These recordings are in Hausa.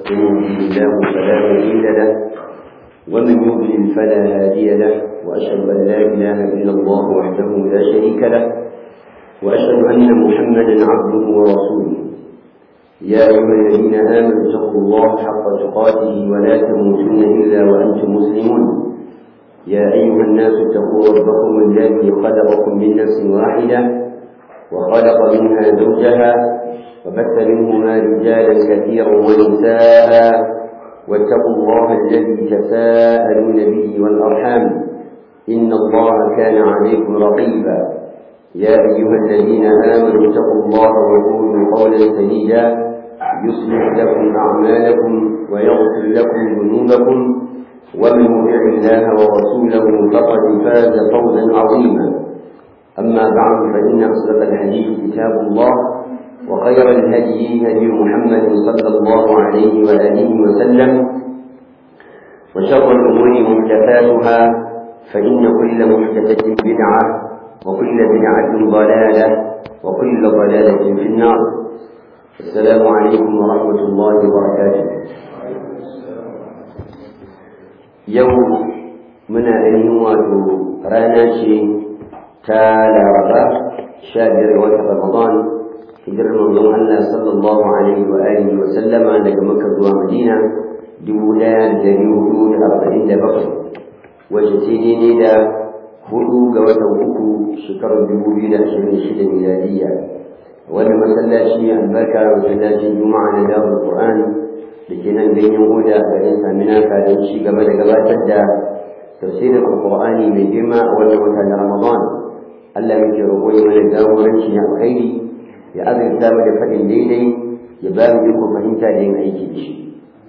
من يهده الله فلا مضل له ومن يضلل فلا هادي له وأشهد أن لا إله إلا الله وحده لا شريك له وأشهد أن محمدا عبده ورسوله يا أيها الذين آمنوا اتقوا الله حق تقاته ولا تموتن إلا وأنتم مسلمون يا أيها الناس اتقوا ربكم الذي خلقكم من نفس واحدة وخلق منها زوجها وبث منهما رجالا كثيرا ونساء واتقوا الله الذي تساءلون به والأرحام إن الله كان عليكم رقيبا يا أيها الذين آمنوا اتقوا الله وقولوا قولا سديدا يصلح لكم أعمالكم ويغفر لكم ذنوبكم ومن يطع الله ورسوله فقد فاز فوزا عظيما أما بعد فإن أصدق الحديث كتاب الله وخير الهدي هدي محمد صلى الله عليه وآله وسلم وشر الأمور محدثاتها فإن كل محدثة بدعة وكل بدعة ضلالة وكل ضلالة في النار السلام عليكم ورحمة الله وبركاته يوم من أيهم واتو راناشي تالا ربا شابر وتر رمضان hijirar manzon Allah sallallahu alaihi wa alihi wa sallama daga Makka zuwa Madina dubu ɗaya da dari hudu da arba'in da bakwai wacce ce daidai da hudu ga watan uku shekarar dubu biyu da ashirin da shida miladiyya wani masallaci albarka masallacin juma'a na dawar qur'an da ke nan ganyen hoda a garin saminaka don ci gaba da gabatar da tafsirin alqur'ani mai girma a wannan wata na ramadan Allah muke roƙo ya mana jagoranci na alkhairi ya azurta mu da faɗin daidai ya ba mu iko fahimta da yin aiki da shi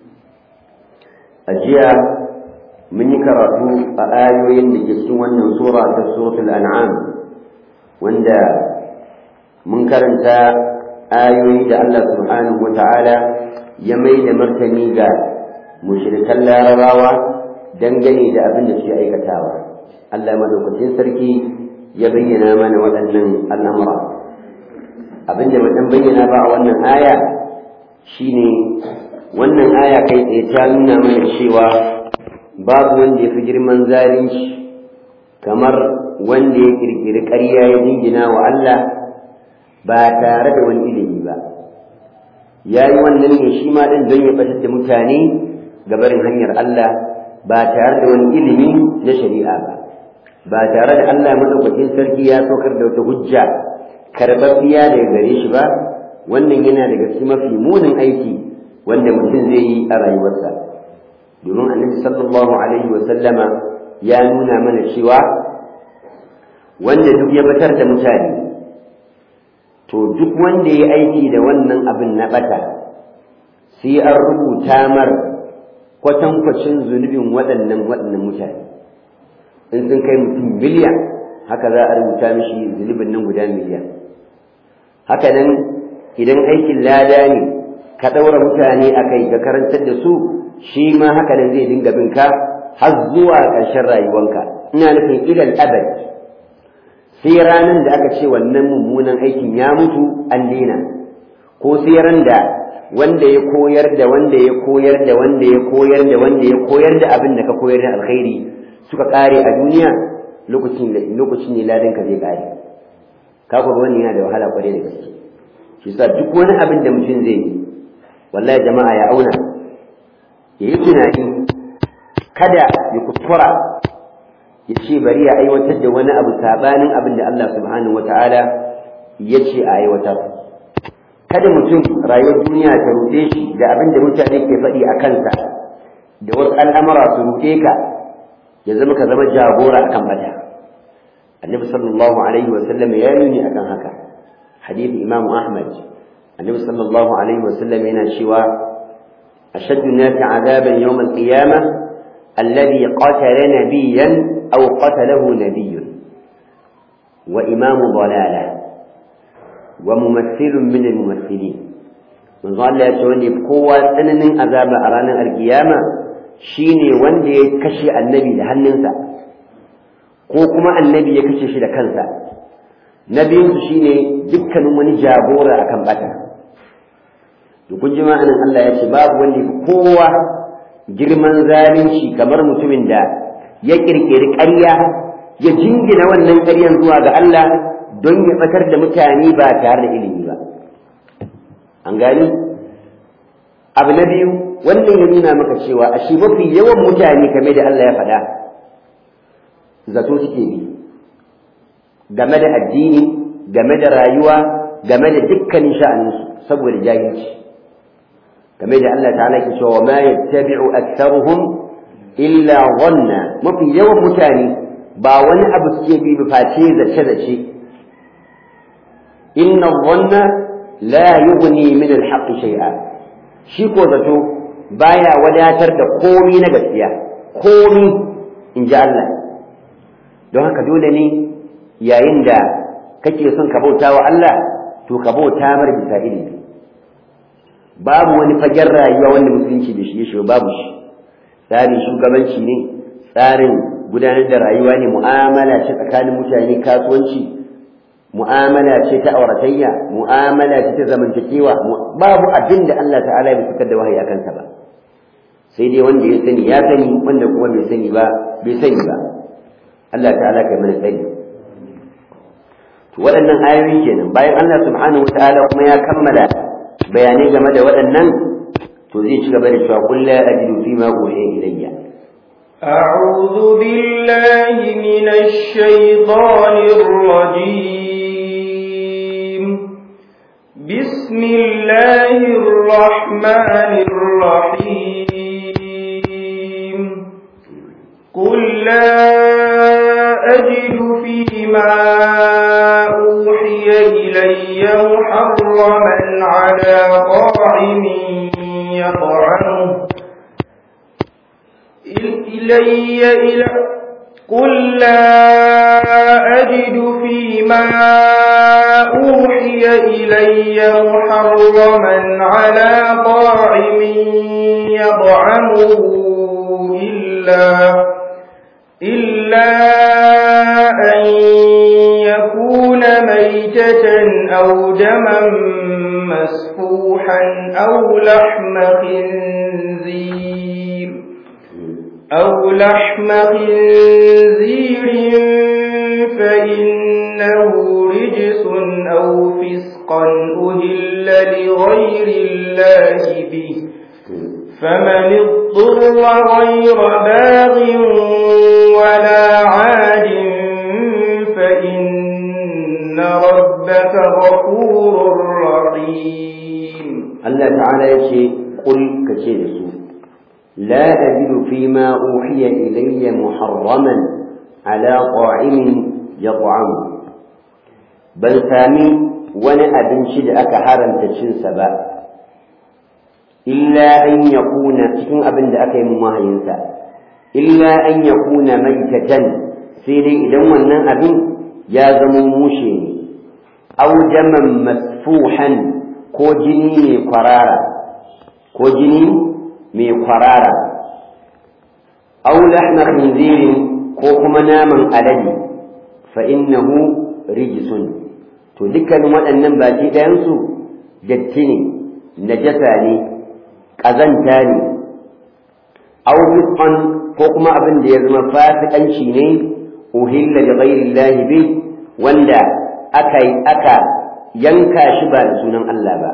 a jiya mun yi karatu a ayoyin da ke cikin wannan sura ta suratul an'am wanda mun karanta ayoyi da Allah subhanahu wata'ala ya mai da martani ga mushrikan larabawa dangane da abin da suke aikatawa Allah madaukakin sarki ya bayyana mana waɗannan al'amura abinda mutum bayyana ba a wannan aya shine wannan aya kai tsaye ta nuna mana cewa babu wanda ya fi girman zalunci kamar wanda ya kirkiri ƙarya ya jingina wa Allah ba tare da wani ilimi ba ya yi wannan ne shi ma ɗin don ya ɓatar da mutane ga barin hanyar Allah ba tare da wani ilimi na shari'a ba ba tare da Allah madaukakin sarki ya saukar da wata hujja karɓaɓɓiya daga gare shi ba wannan yana daga cikin mafi munin aiki wanda mutum zai yi a rayuwarsa domin annabi sallallahu alaihi wa sallama ya nuna mana cewa wanda duk ya batar da mutane to duk wanda ya aiki da wannan abin na bata sai an rubuta mar kwatankwacin zunubin waɗannan waɗannan mutane in sun kai mutum miliyan haka za a rubuta mishi zunubin nan guda miliyan haka nan idan aikin lada ne ka ɗaura mutane a kai ka karantar da su shi ma haka nan zai dinga bin ka har zuwa ƙarshen rayuwanka ina nufin ilal abad sai ranar da aka ce wannan mummunan aikin ya mutu an daina ko sai ran da wanda ya koyar da wanda ya koyar da wanda ya koyar da wanda ya koyar da abin da ka koyar da alkhairi suka ƙare a duniya lokacin lokacin ne ladan ka zai ƙare ka ku wannan yana da wahala kwarai da gaske shi sa duk wani abin da mutum zai yi wallahi jama'a ya auna ya yi tunani kada ya kuskura ya ce bari ya aiwatar da wani abu sabanin abin da Allah subhanahu wata'ala ya ce a aiwatar kada mutum rayuwar duniya ta ruɗe shi da abin da mutane ke faɗi a kansa da wasu al'amura su ruɗe ka ya zama ka zama jagora akan bata annabi sallallahu alaihi wa sallam ya nuni akan haka hadith imam ahmad annabi sallallahu alaihi wa sallam yana cewa ashaddu nasi azaban yawm al-qiyamah alladhi qatala nabiyyan aw qatalahu nabiyyun wa imamu dalala wa mumaththilun min al-mumaththilin manzo Allah ya ce wanda kowa tsananin azaba a ranar alkiyama shine wanda ya kashe annabi da hannunsa ko kuma annabi ya kashe shi da kansa na biyunsu shine dukkanin wani jagora akan bata to kun ji ma'anin Allah ya ce babu wanda fi kowa girman zalunci kamar mutumin da ya kirkiri ƙarya ya jingina wannan ƙaryan zuwa ga Allah don ya tsakar da mutane ba tare da ilimi ba an gani abu na biyu wannan ya nuna maka cewa a shi mafi yawan mutane kame da Allah ya faɗa zato suke bi game da addini game da rayuwa game da dukkanin sha'aninsu saboda jahilci game da Allah ta'ala ke cewa ma yattabi'u aktharuhum illa dhanna mafi yawan mutane ba wani abu suke bi ba face zace zace inna dhanna la yughni min al-haqq shay'a shi ko zato baya wadatar da komi na gaskiya komi in ji Allah don haka dole ne yayin da kake son ka bauta wa Allah to ka bauta mar bisa ilimi babu wani fagen rayuwa wanda musulunci da shi ya shiga babu shi tsarin shugabanci ne tsarin gudanar da rayuwa ne mu'amala ce tsakanin mutane kasuwanci mu'amala ce ta auratayya mu'amala ce ta zamantakewa babu abin da Allah ta'ala bai fitar da wahayi a kansa ba sai dai wanda ya sani ya sani wanda kuma bai sani ba bai sani ba Allah ta'ala kai mana sani to waɗannan ayoyi kenan bayan Allah subhanahu wata'ala kuma ya kammala bayanai game da waɗannan to zai ci gaba da cewa qul la ajidu fi ma uhiya ilayya أعوذ بالله من الشيطان الرجيم بسم الله الرحمن الرحيم قل لا أجد فيما أوحي إلي محرما على طاعم يطعمه إلي إلى قل لا أجد فيما أوحي إلي محرما على طاعم يطعمه إلا إلا أن يكون ميتة أو دما مسفوحا أو لحم خنزير أو لحم خنزير فإنه رجس أو فسقا أهل لغير الله به فمن اضطر غير باغ ولا عاد فإن ربك غفور رحيم الله تعالى يشي قل كشيء لا أجد فيما أوحي إلي محرما على طاعم يطعم بل سامي وانا أبن شد أكهارا تشن سبا إلا أن يكون تكون أبن أكي مماهينسا إلا أن يكون ميتة سيدي إذا وانا أبن يازم موشي أو جما مسفوحا كو جني قرارا كو جني mai kwarara aw lahma khinzirin ko kuma naman alade fa innahu rijsun to dukkanin waɗannan baki ɗayansu datti ne najasa ne ƙazanta ne aw fisqan ko kuma abin da ya zama fasikanci ne uhilla li ghairi llahi bi wanda aka aka yanka shi ba da sunan Allah ba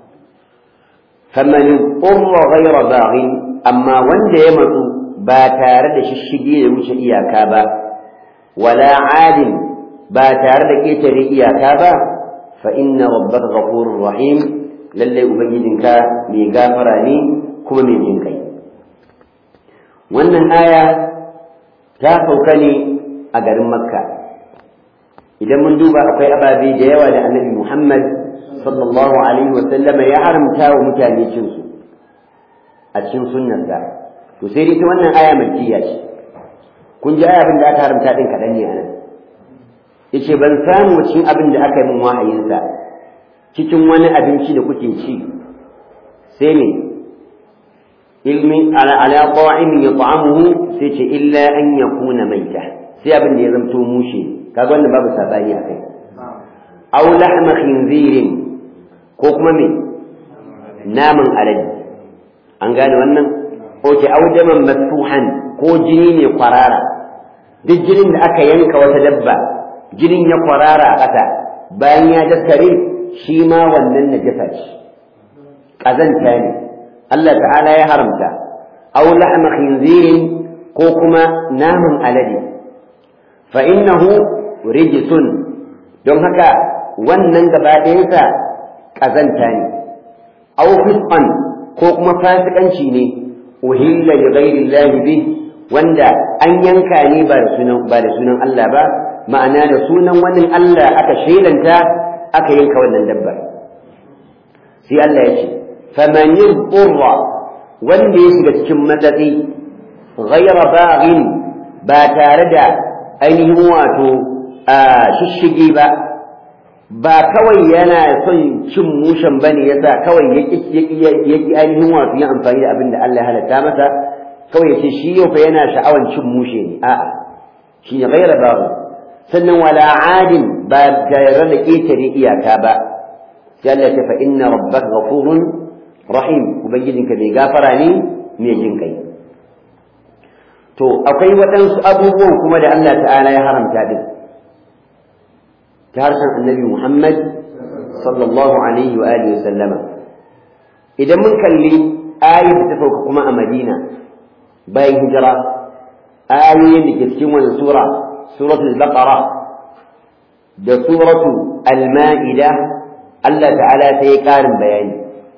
faman qurra ghayra baghin amma wanda ya matsu ba tare da shishige da wuce iyaka ba wala adin ba tare da ketare iyaka ba fa inna rabbaka ghafurur rahim lalle ubangijinka mai gafara ne kuma mai jin kai wannan aya ta sauka ne a garin makka idan mun duba akwai ababe da yawa da annabi muhammad sallallahu alaihi wa sallama ya haramta wa mutane cin su a cikin sunnarsa to sai dai ta wannan aya makkiya ce kun ji aya abin da aka haramta din kaɗan ne anan yace ban samu cikin abin da aka yi min wahayinsa cikin wani abinci da kuke ci sai ne ilmi ala ala qa'imin yat'amuhu sai ce illa an yakuna maita sai abin da ya zamto mushe kaga wannan babu sabani akai aw lahma khinzirin ko kuma me naman alade an gane wannan oke audaman masfuhan ko jini ne kwarara duk jinin da aka yanka wata dabba jinin ya kwarara a ƙasa bayan ya daskare shi ma wannan najasa ce ƙazanta ne Allah ta'ala ya haramta aw lahma khinzirin ko kuma naman alade fa innahu rijsun don haka wannan gaba ɗayansa ƙazanta ne aw fisqan ko kuma fasikanci ne uhilla li ghairi llahi bih wanda an yanka ne ba da sunan ba da sunan Allah ba ma'ana da sunan wani Allah aka shelanta aka yanka wannan dabbar sai Allah ya ce faman yurra wanda ya shiga cikin matsatsi ghayra baghin ba tare da ainihin wato shishige ba ba kawai yana son cin mushen bane yasa kawai yaki ainihin wato yin amfani da abin da Allah ya halatta masa kawai yace shi yau fa yana sha'awan cin mushe ne a'a shi ne ghayra baghin sannan wala adin ba tare da ƙetare iyaka ba sai Allah ya fa inna rabbaka ghafurun rahim ubangijinka mai gafara ne mai jin kai to akwai waɗansu abubuwan kuma da Allah ta'ala ya haramta din ta harshen annabi Muhammad sallallahu alaihi wa alihi sallama idan mun kalli ayi da ta sauka kuma a Madina bayan hijira ayoyin da ke cikin wannan sura suratul baqara da suratu al-ma'ida Allah ta'ala sai ya karin bayani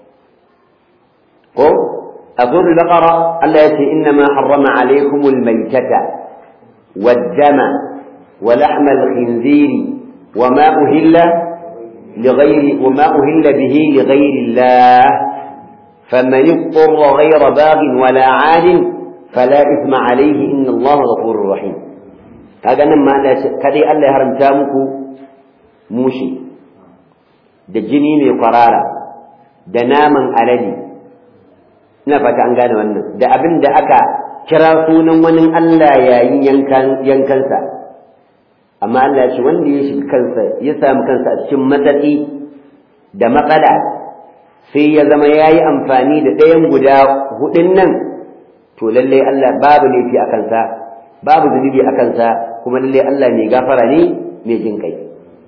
ko a suratul baqara Allah ya ce inna ma harrama alaykumul maytata wad-dama wa lahma al-khinziri وما أهل لغير وما أهل به لغير الله فمن اضطر غير باغ ولا عاد فلا إثم عليه إن الله غفور رحيم kaga nan ma kadai Allah ya haramta muku mushi da jini mai kwarara da naman alade ina fata an gane wannan da abin da aka kira sunan wani Allah yayin yankansa amma Allah ya ce wanda ya shiga kansa ya samu kansa a cikin matsatsi da matsala sai ya zama ya yi amfani da ɗayan guda hudun nan to lallai Allah babu laifi a kansa babu zunubi a kansa kuma lallai Allah mai gafara ne mai jin kai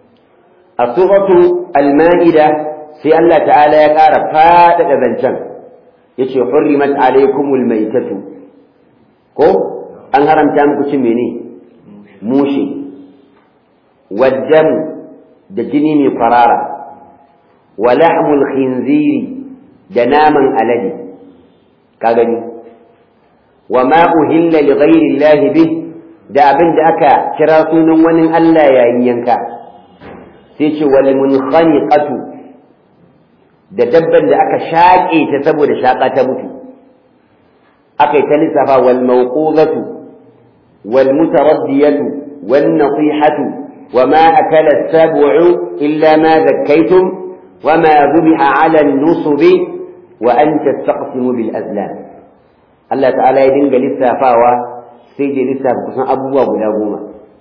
a suratu al-ma'ida sai Allah ta'ala ya ƙara faɗaɗa zancen ya ce hurrimat alaikumul maitatu ko an haramta muku cin mene mushe والدم da jini mai farara wa lahmul khinziri da naman alade ka gani wa ma uhilla li ghairi llahi bih da abin da aka kira sunan wani Allah yayin yanka sai ce wal munkhaniqatu da dabban da aka shaƙe ta saboda shaƙa ta mutu aka yi ta lissafa wal mawqudatu wal mutaraddiyatu wan nasihatu وما أكل السبع إلا ما ذكيتم وما ذبح على النصب وأن تستقسموا بالأزلام الله تعالى يدنج لسا فاوى سيدي لسا بكسان أبوه ولا قوما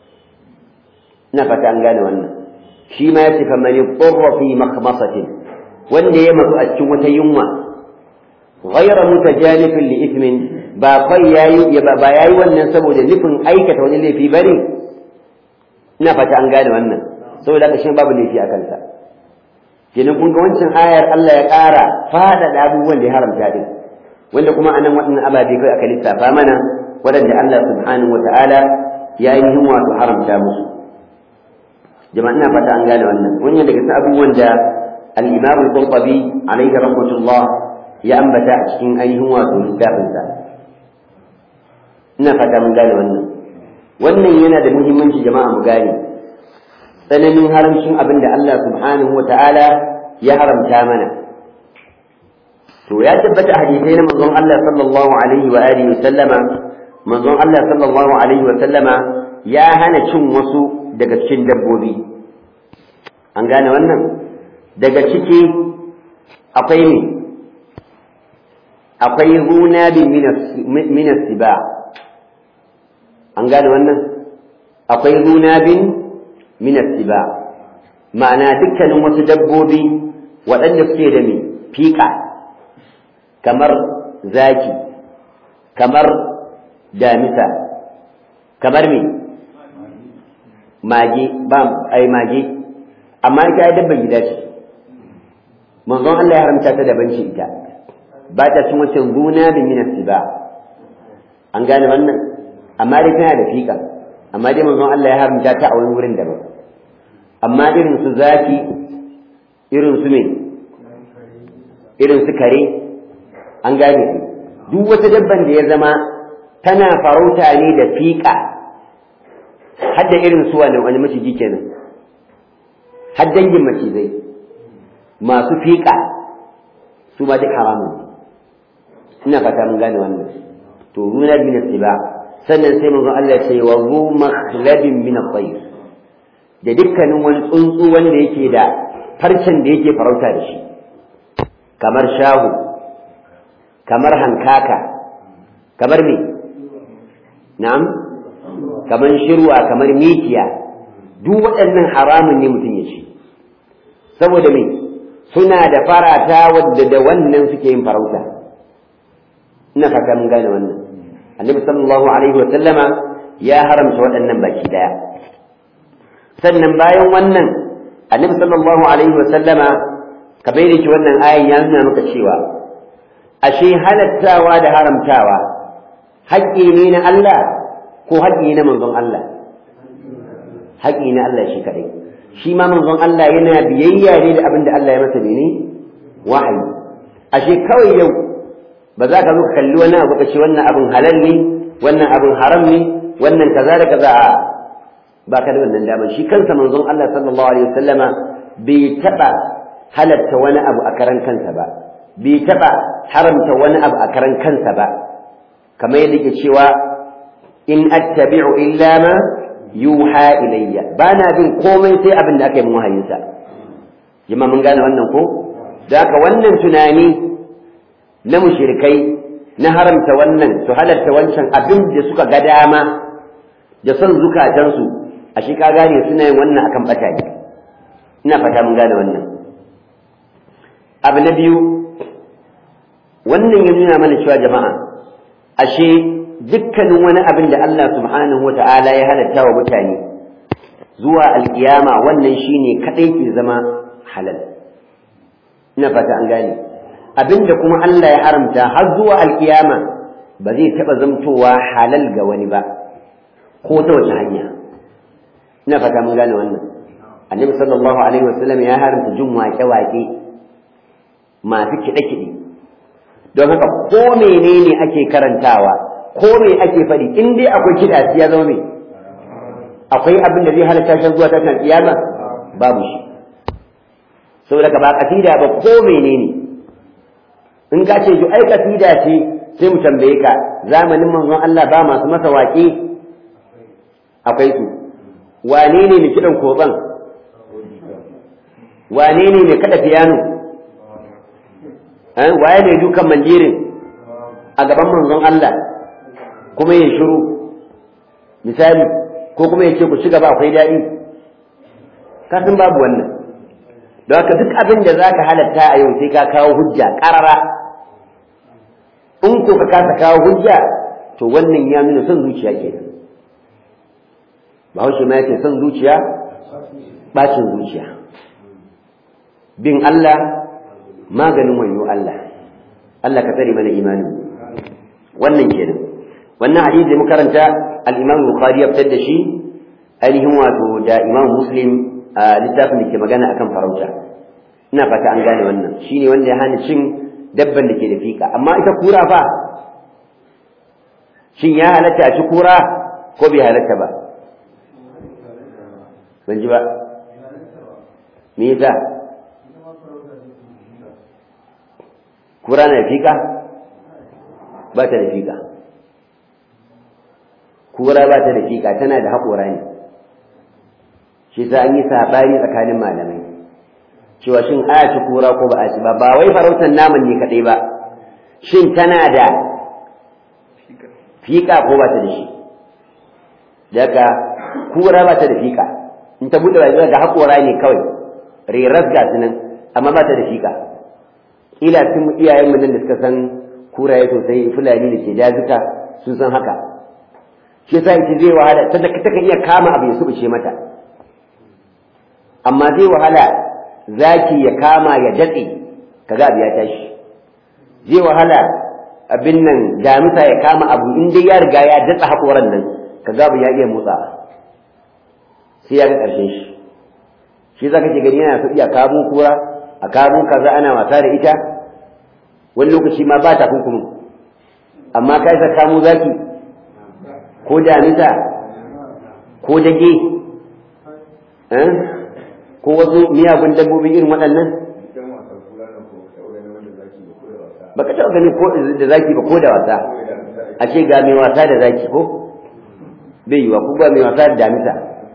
نفت أن قال وانا شيما يتف من اضطر في مخمصة وان يمت أشوة يوما غير متجانف لإثم باقي يبقى ياي وانا سبو لنفن أيكة ونلي في بري ina fata an gane wannan saboda haka shi babu laifi a kansa kenan kun ga wancan ayar Allah ya ƙara faɗaɗa abubuwan da ya haramta din wanda kuma anan waɗannan ababe kai aka lissafa mana waɗanda Allah subhanahu wata'ala ya yi himma wato haramta musu jama'a ina fata an gane wannan wannan daga cikin abubuwan da al-Imam al-Qurtubi alayhi rahmatullah ya ambata a cikin ainihin wato littafinsa ina fata mun gane wannan wannan yana da muhimmanci jama'a mu gane tsananin haramcin abin da Allah subhanahu wa ta'ala ya haramta mana to ya tabbata hadisai na manzon Allah sallallahu alaihi wa alihi wa sallama manzon Allah sallallahu alaihi wa sallama ya hana cin wasu daga cikin dabbobi an gane wannan daga ciki akwai ne akwai huna bin minas siba an gane wannan akwai zunabin minas siba ma'ana dukkanin wasu dabbobi waɗanda suke da mai fiƙa kamar zaki kamar damisa kamar me mage ba ai mage amma ita ai dabban gida ce manzon Allah ya haramta ta daban ce ita ba ta cin wancan gona da minas ba an gane wannan amma dai tana da fika amma dai manzon Allah ya haramta ta a wani wurin daban amma irin su zafi irin su me irin su kare an gane su duk wata dabban da ya zama tana farauta ne da fika hadda irin su wani wani maciji kenan har dangin macizai masu fiƙa su ma duk haramun ina fata mun gane wannan to runa min ba sannan sai manzon Allah ya ce wa zu makhlabin min at-tayr da dukkanin wani tsuntsu wanda yake da farcen da yake farauta da shi kamar shahu kamar hankaka kamar me na'am kamar shirwa kamar mikiya duk waɗannan haramun ne mutum ya ci saboda me suna da farata wadda da wannan suke yin farauta ina fata mun gane wannan annabi sallallahu alaihi wa sallama ya haramta waɗannan baki daya sannan bayan wannan annabi sallallahu alaihi wa sallama kamar yadda wannan ayan ya nuna maka cewa ashe halattawa da haramtawa haƙƙi ne na Allah ko haƙƙi na manzon Allah haƙƙi na Allah shi kadai shi ma manzon Allah yana biyayya ne da abin da Allah ya masa ne wahayi ashe kawai yau ba za ka zo ka kalli wani abu ka ce wannan abin halal ne wannan abin haram ne wannan kaza da kaza a ba ka da wannan damar shi kansa manzon Allah sallallahu alaihi wasallama bai taɓa halatta wani abu a karan kansa ba bai taɓa haramta wani abu a karan kansa ba kamar yadda ke cewa in attabi'u illa ma yuha ilayya ba na bin komai sai abin da aka yi wahayinsa jima mun gane wannan ko da haka wannan tunani na mushrikai na haramta wannan su halarta wancan abin da suka ga dama da son zukatansu a shi ka gane suna yin wannan akan bata ne ina fata mun gane wannan abu na biyu wannan ya nuna mana cewa jama'a ashe dukkanin wani abin da Allah subhanahu wa ta'ala ya halatta wa mutane zuwa alkiyama wannan shine kadai ke zama halal ina fata an gane abin da kuma Allah ya haramta har zuwa alkiyama ba zai taɓa zamtowa halal ga wani ba ko ta wace hanya ina fata mun gane wannan annabi sallallahu alaihi wasallam ya haramta jin waƙe-waƙe masu kiɗe-kiɗe don haka ko menene ake karantawa ko me ake faɗi in dai akwai kiɗa ya zama me akwai abin da zai halatta shan zuwa tashin kiyama babu shi saboda ka ba kasida ba ko menene in ka ce ai kasida ce sai mu tambaye ka zamanin manzon Allah ba masu masa waƙe akwai su wane ne mai kiɗan kotsan wane ne mai kaɗa fiyano waye ne dukan manjirin a gaban manzon Allah kuma ya shiru misali ko kuma ya ce ku ci gaba akwai daɗi kasan babu wannan don haka duk abin da za ka halatta a yau sai ka kawo hujja ƙarara in ko ka kasa kawo hujja to wannan ya nuna son zuciya ke bahaushe ma yake son zuciya bacin zuciya bin Allah maganin wayo Allah Allah ka tsare mana imani wannan kenan wannan hadisi da muka karanta al-Imam Bukhari ya fitar da shi ainihin wato da Imam Muslim a littafin da ke magana akan farauta ina fata an gane wannan shine wanda ya hana cin dabban da ke da fika amma ita kura fa shin ya halatta a ci kura ko bai halatta ba ban ji ba me yasa kura na da fika ba ta da fika kura ba ta da fika tana da haƙora ne shi sa an yi saɓani tsakanin malamai cewa shin a ci kura ko ba a ci ba ba wai farautar naman ne kaɗai ba shin tana da fika ko ba ta da shi daga kura ba ta da fika in ta buɗe bai ga haƙora ne kawai reras ga su nan amma ba ta da fika kila sun iyayen mu nan da suka san kuraye sosai fulani da ke dazuka sun san haka shi yasa ita zai wahala ta ta iya kama abu ya subuce mata amma zai wahala zaki ya kama ya datse kaga abu ya tashi zai wahala abin nan damisa ya kama abu in dai ya riga ya datsa hakoran nan kaga abu ya iya motsa sai ya ga karshen shi shi zaka ke gani yana so iya kamo kura a kamo kaza ana wasa da ita wani lokaci ma ba ta kunkumin amma kai sa kamo zaki ko damisa ko dage ko wasu miyagun dabbobi irin waɗannan ba ka taɓa gani ko da zaki ba ko da wasa a ce ga mai wasa da zaki ko bai yiwa ko ba mai wasa da damisa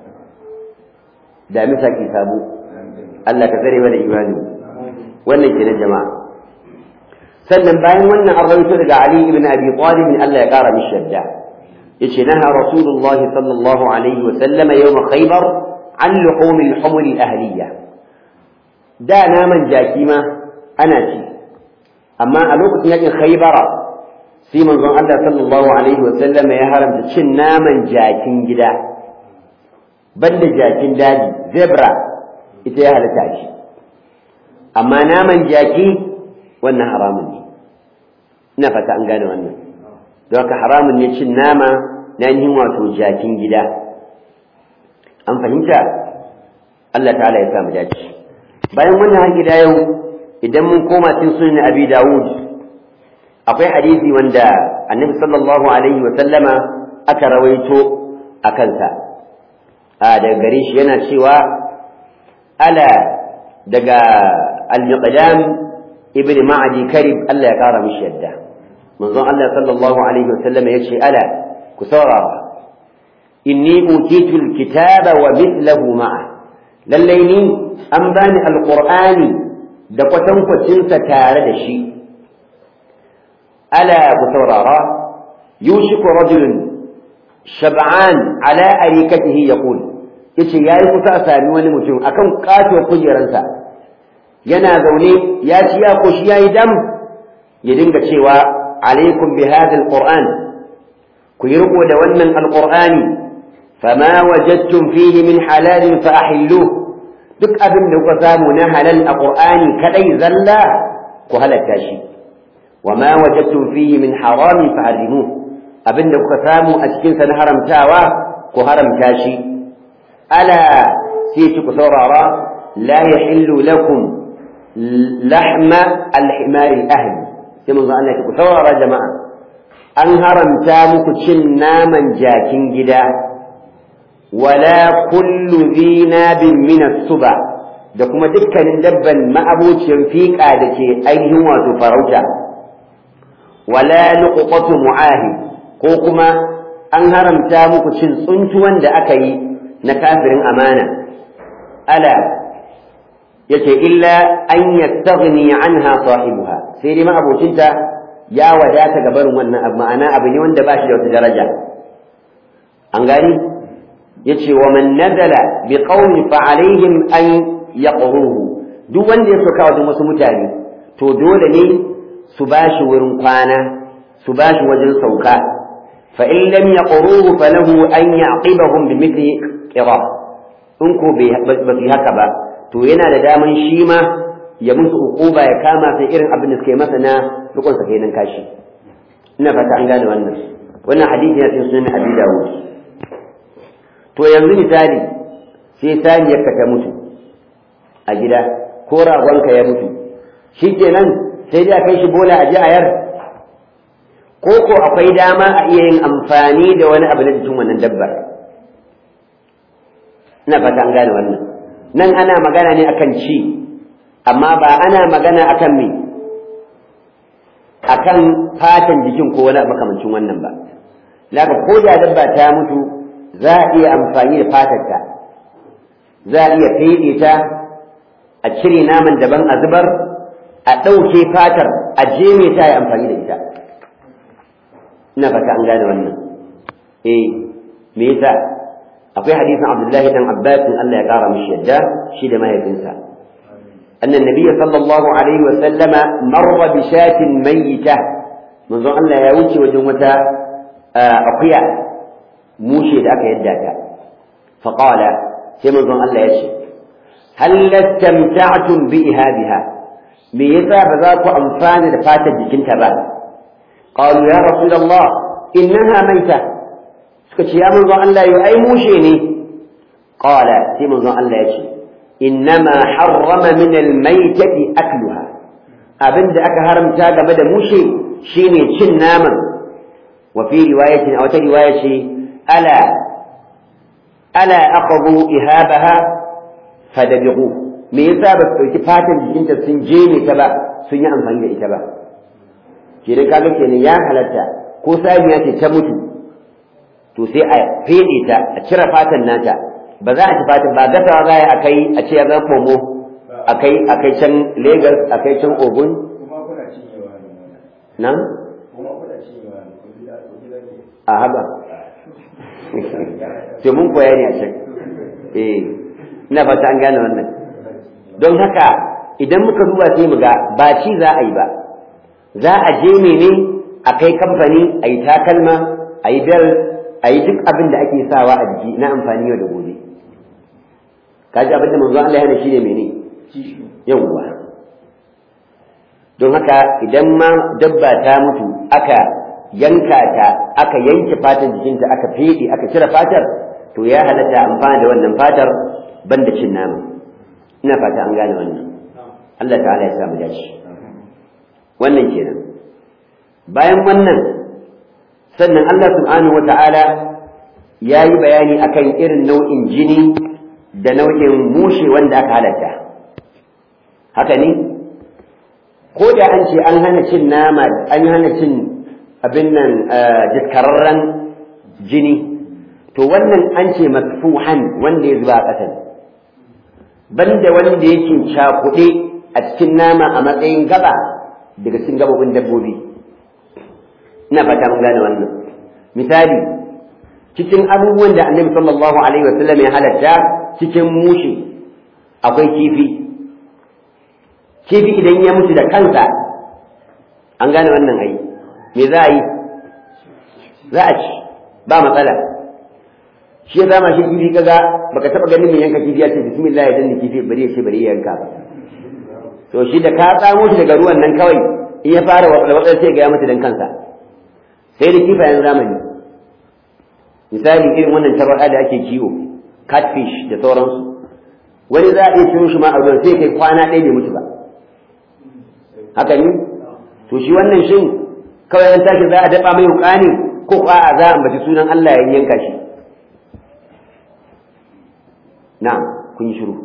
damisa ke sabo Allah ka tsare mana imani wannan ke na jama'a sannan bayan wannan an rawaito daga Ali ibn Abi Talib Allah ya kara mishi yadda yace naha Rasulullah sallallahu alaihi wa sallama yawm Khaybar an luhum al-humur al-ahliya da naman jaki ma ana ci amma a lokacin yakin Khaybara sai manzon Allah sallallahu alaihi wa sallama ya haramta cin naman jakin gida banda jakin daji zebra ita ya halatta shi amma naman jaki wannan haramun ne ina fata an gane wannan don haka haramun ne cin nama na yin wato jakin gida an fahimta Allah ta'ala ya samu dace bayan wannan har gida yau idan mun koma cikin sunan abi dawud akwai hadisi wanda annabi sallallahu alaihi wa sallama aka rawaito a kansa a daga gare shi yana cewa ala daga al-miqdam ibn ma'adi karib Allah ya kara mishi yadda manzon Allah sallallahu alaihi wasallam ya ce ala ku saurara inni utitu al-kitaba wa mithluhu ma'a lallai ni an bani alqur'ani da kwatankwacin sa tare da shi ala ku saurara yushiku rajulun shab'an ala arikatihi yaqul yace yayi kusa a sami wani mutum akan katuwar kujeransa yana zaune ya ci ya koshi yayi dam ya dinga cewa alaikum bi hadha alquran ku yi riko da wannan alqur'ani fama wajadtum fihi min halalin fa ahilluh duk abin da kuka samu na halal a qur'ani kadai zalla ku halatta shi wama wajadtum fihi min haramin fa harrimuh abin da kuka samu a cikin sa na haramtawa ku haramta shi ألا سيتك ثرارا لا يحل لكم لحم الحمار الأهل كما قال لك ثرارا جماعة أنهرم تامك تشنا من جاكين جدا ولا كل ذي ناب من السبع da kuma dukkanin dabban ma'abocin fiƙa da ke ainihin wato farauta wala luqatu mu'ahid ko kuma an haramta muku cin tsuntuwan da aka yi na kafirin amana ala yace illa an yastaghni anha sahibuha sai dai ma'abocinta ya wadata ga barin wannan abu ma'ana abu ne wanda ba shi da wata daraja an gani yace wa man nazala bi qawli fa alaihim an yaqruhu duk wanda ya soka wajen wasu mutane to dole ne su bashi wurin kwana su bashi wajen sauka fa in lam yaqruhu falahu an ya'qibahum bi mithli kira in ko ba su haka ba to yana da daman shi ma ya musu ukuba ya kama sai irin abin da suka yi masa na rukun sa kenan kashi ina fata an gane wannan wannan hadisi yana cikin sunan Abi Dawud to yanzu misali sai saniyar ka ta mutu a gida ko ragonka ya mutu shikenan sai dai a kai shi bola a ji ayar ko ko akwai dama a iya yin amfani da wani abu na jikin wannan dabbar ina fata an gane wannan nan ana magana ne akan ci amma ba ana magana akan me akan fatan jikin ko wani makamancin wannan ba laka ko da dabba ta mutu za a iya amfani da fatarta za a iya feɗe ta a cire naman daban a zubar a ɗauke fatar a jeme ta yi amfani da ita ina fata an gane wannan eh me yasa akwai hadisin Abdullahi dan Abbas Allah ya kara mishi yadda shi da mahaifinsa أن النبي صلى الله عليه وسلم مر بشاة ميتة منذ أن لا يوجه وجمة أقيا موشي ذاك يداك فقال سيما منذ أن لا يشي هل استمتعتم بإهابها ميزا بذاك أنفان لفاتة جكنت بعد قالوا يا رسول الله إنها ميتة سكت يا منذ أن لا يؤي موشيني قال سيما منذ أن لا يشي إنما حرم من الميتة أكلها أبن أك هرمتا قبل موشي شيني شن ناما وفي رواية أو رواية ألا ألا أخذوا إهابها فدبغوه me yasa ba su ɗauki fatan jikinta sun je ne ta ba sun yi amfani da ita ba kenan kaga kenan ya halatta ko samiya ce ta mutu to sai a fede ta a cire fatan nata ba za a ci fatan ba gasawa za a kai a ce ya zan fomo a kai a kai can Lagos a kai can Ogun nan a haba sai mun koya ne a can eh ina fata an gane wannan don haka idan muka duba sai mu ga ba ci za a yi ba za a je ne ne a kai kamfani a yi takalma a yi bel a yi duk abin da ake sawa a jiki na amfani yau da gobe kaji abin da manzo Allah yana shine mene yawwa don haka idan ma dabba ta mutu aka yanka ta aka yanke fatan jikinta aka fede aka cire fatar to ya halatta amfani da wannan fatar banda cin nama ina fata an gane wannan Allah ta'ala ya sa mu dace wannan kenan bayan wannan sannan Allah subhanahu wata'ala ya yi bayani akan irin nau'in jini da nau'in mushe wanda aka halatta haka ne ko da an ce an hana cin nama an hana cin abin nan diskararren jini to wannan an ce masfuhan wanda ya zuba a ƙasa banda wanda yake cakuɗe a cikin nama a matsayin gaba daga cikin gabobin dabbobi ina fata mun gane wannan misali cikin abubuwan da annabi sallallahu alaihi wasallam ya halatta cikin mushi akwai kifi kifi idan ya mutu da kansa an gane wannan ai me za a yi za a ci ba matsala shi ya zama shi kifi kaga baka taba ganin mai yanka kifi ya ce bismillah ya danna kifi bari ya ce bari ya yanka ba to shi da ka tsamo shi daga ruwan nan kawai in ya fara watsa sai ga ya mutu dan kansa sai da kifayen zamani misali irin wannan tabar'a da ake kiwo catfish da sauransu wani za a iya ciro shi ma a ruwan sai kai kwana ɗaya bai mutu ba haka ne to shi wannan shin kawai an tashi za a daɓa mai wuƙa ne ko a za a ambaci sunan Allah ya yanka shi na'am kun yi shiru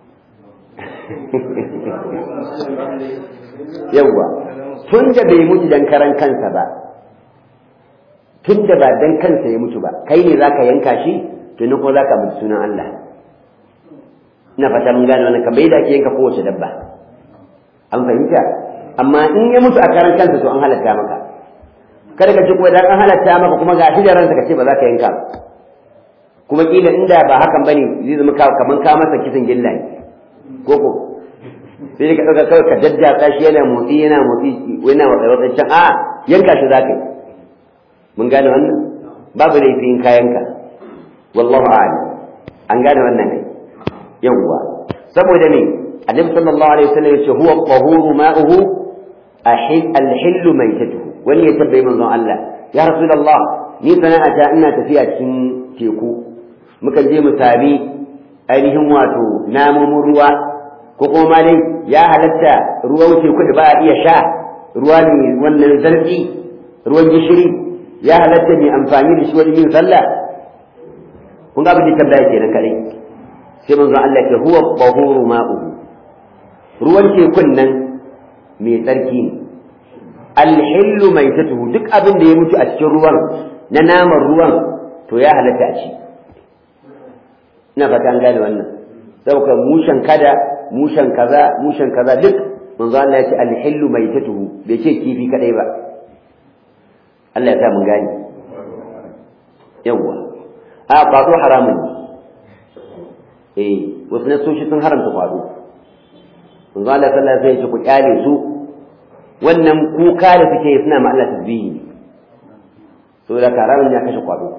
yawwa tun da bai mutu dan karan kansa ba tun da ba dan kansa ya mutu ba kai ne zaka yanka shi to ne ko zaka mutu sunan Allah ina fata mun gane wannan kamar yadda ake yanka kowace dabba an fahimta amma in ya mutu a karan kansa to an halatta maka kada ka ci kuma dan an halatta maka kuma ga shi da ranka ka ce ba za ka yanka ba kuma kila inda ba hakan bane zai zama kaman ka masa kisan gilla ne koko sai ka ɗauka kawai ka jajjatsa shi yana motsi yana motsi yana watsa watsa can a yanka shi za ka yi mun gane wannan babu laifi in ka yanka wallahu a'lam an gane wannan ne yawwa saboda me annabi sallallahu alaihi wasallam ya ce huwa qahuru ma'uhu al-hillu maitatuhu wani ya tabbai manzon Allah ya rasulullah ni sana'ata ina tafiya cikin teku mukan je mu sami ainihin wato namomin ruwa ko kuma ma dai ya halatta ruwan teku da ba a iya sha ruwa ne wannan zarfi ruwan gishiri ya halatta mai amfani da shi wajen yin sallah kun ga abin da tambaya kenan kadai sai manzon Allah ke huwa bahuru ma'uhu ruwan tekun nan mai tsarki ne alhillu mai tatuhu duk abin da ya mutu a cikin ruwan na naman ruwan to ya halatta a ci ina fata an gane wannan saboda mushen kada mushen kaza mushen kaza duk manzo Allah ya ce alhillu maitatuhu bai ce kifi kadai ba Allah ya sa mun gane yawa a kwado haramun ne eh wasu nasoshi sun haramta kwado manzo Allah sallallahu alaihi wasallam ku kyale su wannan kuka da suke suna ma Allah tasbihi ne saboda karamin ya kashe kwado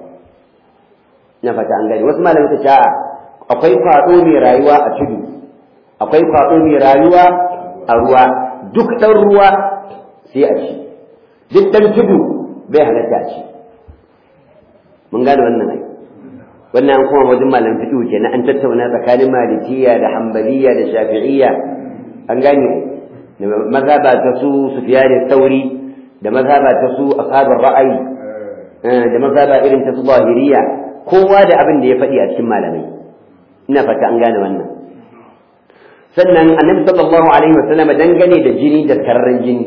ina fata an gani wasu malamai ta ce akwai kwado mai rayuwa a tudu akwai kwado mai rayuwa a ruwa duk dan ruwa sai a ci duk dan tudu bai halatta a ci mun gane wannan ai wannan an kuma wajen malam fiqh kenan an tattauna tsakanin malikiya da hanbaliya da shafi'iyya an gane mazhaba ta su sufyan sauri da mazhaba ta su ashabar ra'ayi da mazhaba irin ta su zahiriya kowa da abin da ya faɗi a cikin malamai ina fata an gane wannan sannan annabi sallallahu alaihi wasallam dangane da jini da kararren jini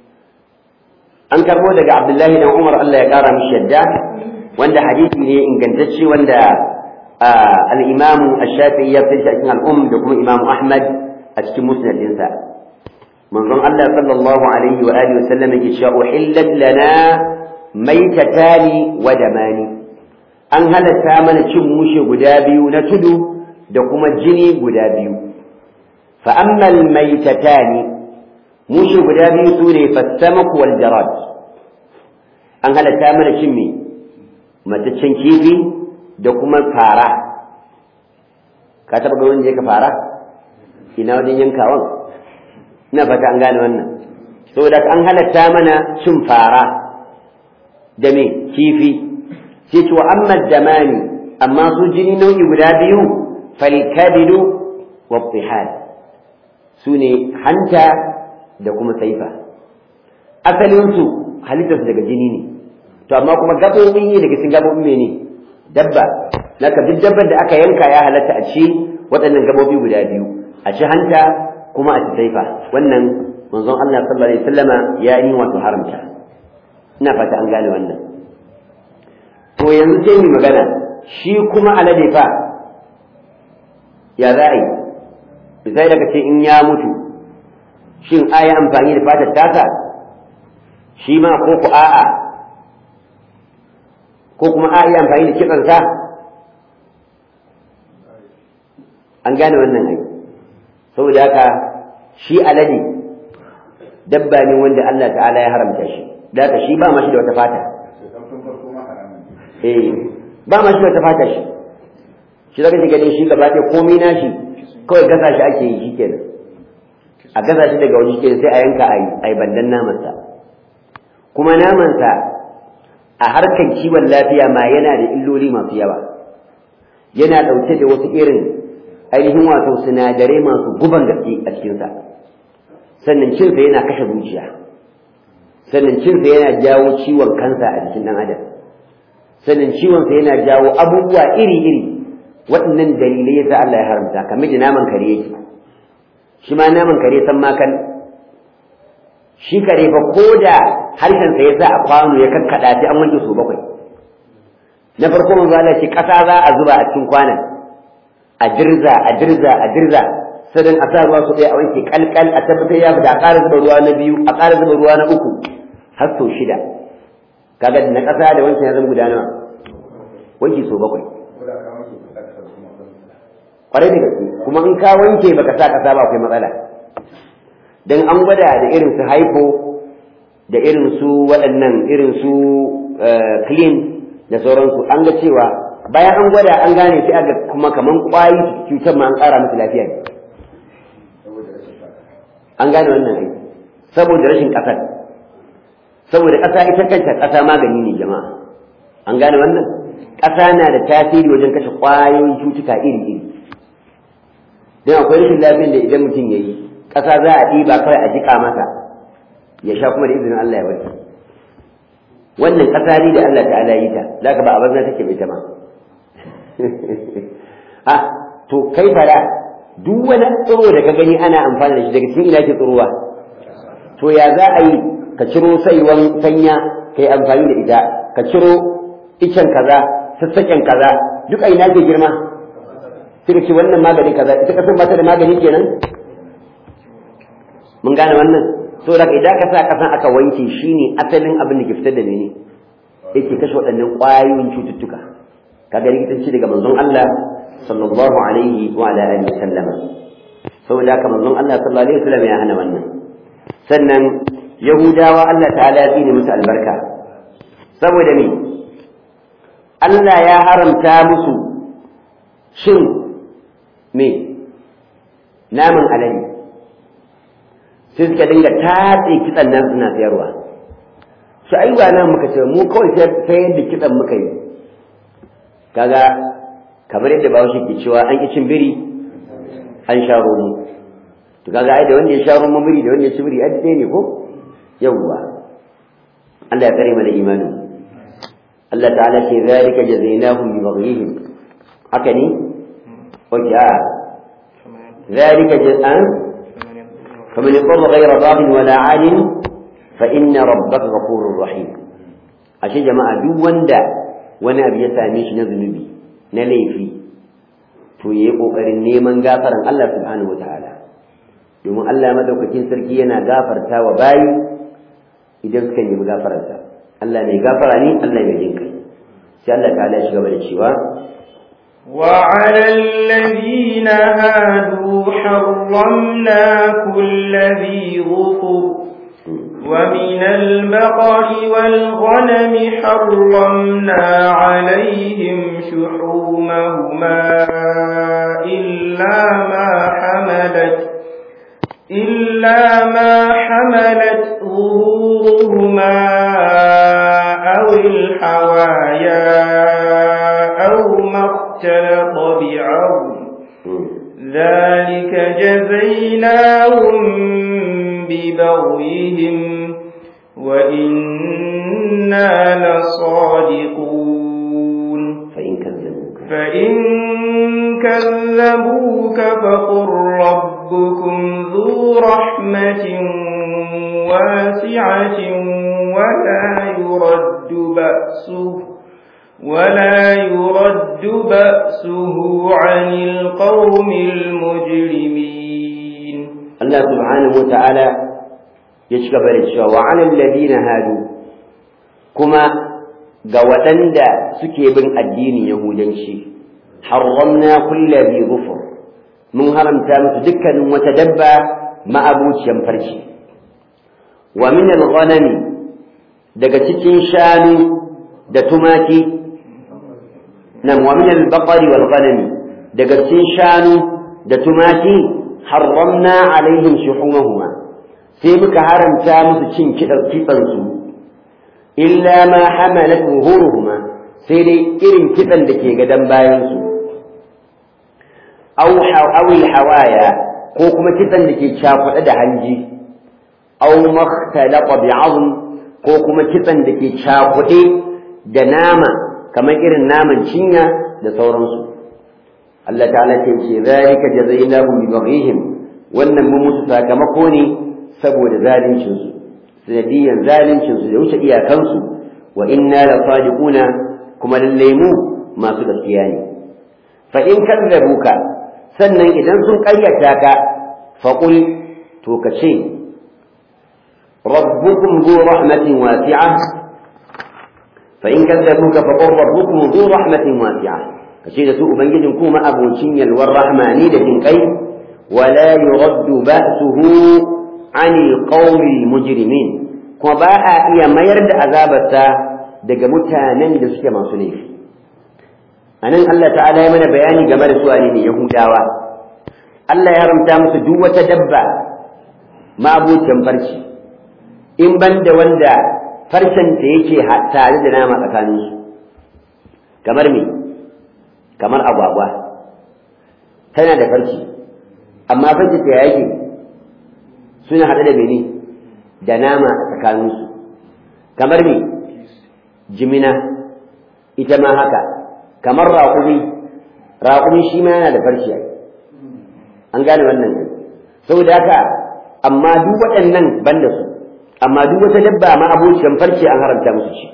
an karbo daga abdullahi dan umar Allah ya kara mishi yadda wanda hadisi ne ingantacce wanda al-imamu ash-shafi'i ya fitar cikin al-umm da kuma imamu ahmad a cikin musnadinsa manzon Allah sallallahu alaihi wa alihi wasallam yake cewa uhillat lana maitatani wa damani an halatta mana cin mushe guda biyu na tudu da kuma jini guda biyu fa amma al-maitatani mushe guda biyu sune fasamaku wal jarad an halatta mana cin me mataccen kifi da kuma fara ka taɓa ga wanda ka fara ina wajen yankawan ina fata an gane wannan saboda an halatta mana cin fara da me kifi sai ce wa amma damani amma su jini nau'i guda biyu falkabidu wa tihal su ne hanta da kuma saifa asalinsu halittarsu daga jini ne to amma kuma gaɓoɓi ne daga cikin gaɓoɓi mene dabba naka duk dabbar da aka yanka ya halatta a ci waɗannan gaɓoɓi guda biyu a ci hanta kuma a ci saifa wannan manzon Allah sallallahu alaihi wasallama ya yi wato haramta ina fata an gane wannan to yanzu sai mu magana shi kuma alade fa ya za a yi misali daga ce in ya mutu shin a yi amfani da fatar tasa shi ma ko ku a'a ko kuma a yi amfani da kitsansa an gane wannan ai saboda haka shi alade dabba ne wanda Allah ta'ala ya haramta shi da haka shi ba ma shi da wata fata eh ba ma shi da wata fata shi shi zaka ji ganin shi gaba ɗaya komai nashi kawai gasa shi ake yi shikenan a gasa shi daga wani shikenan sai a yanka a yi bandan namansa kuma namansa a harkar kiwon lafiya ma yana da illoli masu yawa yana ɗauke da wasu irin ainihin wato sinadarai masu guban gaske a cikinsa sannan cinsa yana kashe zuciya sannan cinsa yana jawo ciwon kansa a jikin ɗan adam sannan ciwonsa yana jawo abubuwa iri-iri waɗannan dalilai yasa Allah ya haramta kamar da naman kare yake shi ma naman kare san makal shi kare fa ko da harshensa ya sa a kwano ya kakkaɗa sai an wanke su bakwai na farko manzo Allah ce ƙasa za a zuba a cikin kwanan a dirza a dirza a dirza sadan a sa ruwa su ɗaya a wanke kalkal a tabbatar ya fita a ƙara zuba ruwa na biyu a ƙara zuba ruwa na uku har sau shida kaga na ƙasa da wanke ya zama guda nawa wanke so bakwai kwarai da gaske kuma in ka wanke baka sa ƙasa ba akwai matsala dan an gwada da irin su haifo da irin su waɗannan irin su clean da sauransu an ga cewa bayan an gwada an gane sai aga kuma kaman kwayi cutar ma an ƙara musu lafiya ne an gane wannan aiki saboda rashin ƙasar saboda ƙasa ita kanta ƙasa magani ne jama'a an gane wannan ƙasa na da tasiri wajen kashe ƙwayoyin cutuka iri-iri don akwai rashin lafiyar da idan mutum ya yi ƙasa za a ɗiba kawai a jiƙa masa ya sha kuma da izinin Allah ya warke wannan ƙasa ne da Allah ta'ala yi ta za ka ba a banza take mai ta ma a to kai fara duk wani tsiro da ka gani ana amfani da shi daga cikin ina ke tsirowa to ya za a yi ka ciro saiwan sanya ka yi amfani da ita ka ciro icen kaza sassaƙen kaza duk a ina ke girma sai ka ce wannan magani kaza ita kasan ba ta da magani kenan mun gane wannan so da idan ka sa kasan aka wanke shine asalin abin da ke fitar da mene yake kashe waɗannan ƙwayoyin cututtuka kaga likitanci daga manzon Allah sallallahu alaihi wa ala alihi sallama saboda haka manzon Allah sallallahu alaihi wasallam ya hana wannan sannan yahudawa Allah ta'ala ya tsine musu albarka saboda me Allah ya haramta musu shin me naman alade sai suka dinga tatse kitsan nan suna sayarwa su ai ba nan muka ce mu kawai sayar da kitsan muka yi kaga kamar yadda bawo ke cewa an ki cin biri an sha romo to kaga ai da wanda ya sha romo biri da wanda ya ci biri ai ɗaya ne ko yawwa Allah ya kare mana imanin Allah ta'ala ce zalika jazainahum bi baghihim haka ne oke a zalika jazaan faman yaqulu ghayra baghin wala 'adin fa inna rabbaka ghafurur rahim ashe jama'a duk wanda wani abu ya same shi na zunubi na laifi to yayi kokarin neman gafaran Allah subhanahu wataala domin Allah madaukakin sarki yana gafarta wa bayi idan suka nemi gafararsa Allah mai gafara ne Allah mai jin kai sai Allah ta ya shiga da cewa وعلى الذين هادوا حرمنا كل ذي ظفر ومن البقر والغنم حرمنا عليهم شحومهما إلا ما حملت إلا ما حملت ظهورهما أو الحوايا أو ما اختلط بعظم ذلك جزيناهم ببغيهم وإنا لصادقون فإن كذبوك فإن كذبوك فقل ربكم ذو رحمة واسعة ولا يرد بأسه ولا يرد بأسه عن القوم المجرمين Allah subhanahu wa ta'ala ya ci gaba da cewa wa alal ladina hadu kuma ga waɗanda suke bin addinin yahudanci harramna kulla bi ghufur mun haramta musu dukkanin wata dabba ma'abuciyan farci wa min al-ghanami daga cikin shanu da tumaki nan wa min al-baqari wal ghanami daga cikin shanu da tumaki harramna alaihim shuhumahuma sai muka haramta musu cin kitsan su illa ma hamalat zuhuruhuma sai dai irin kitsan da ke gadan bayan su aw awil hawaya ko kuma kitsan da ke cakuɗe da hanji aw makhtalaqa bi'azm ko kuma kitsan da ke cakuɗe da nama kamar irin naman cinya da sauransu Allah ta'ala ce ce zalika jazainahum bi baghihim wannan mun musu sakamako ne saboda zalincin su sanadiyan zalincin su da wuce iyakan su wa inna la sadiquna kuma lalle mu masu gaskiya ne fa in kadzabuka sannan idan sun ƙaryata ka fa qul to ka ce rabbukum dhu rahmatin wasi'ah fa in kadzabuka fa qul rabbukum dhu rahmatin wasi'ah kace da su ubangijin kuma abocin yalwar rahma ne da jin kai wala yuraddu ba'suhu anil qawmi mujrimin kuma ba a iya mayar da azabarsa daga mutanen da suke masu laifi anan Allah ta'ala ya mana bayani game da su ne yahudawa Allah ya haramta musu duk wata dabba ma'abucin farci in ban da wanda farcenta yake tare da nama tsakaninsu kamar me kamar agwagwa tana da farci amma farci ta yake suna haɗe da mene da nama a tsakaninsu kamar me jimina ita ma haka kamar raƙumi raƙumi shi ma yana da farci an gane wannan ne saboda haka amma duk waɗannan ban da su amma duk wata dabba ma abociyan farce an haramta musu shi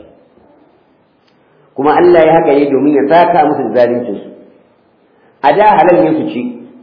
kuma Allah ya haka ne domin ya saka musu da zaluncinsu a da halal ne su ci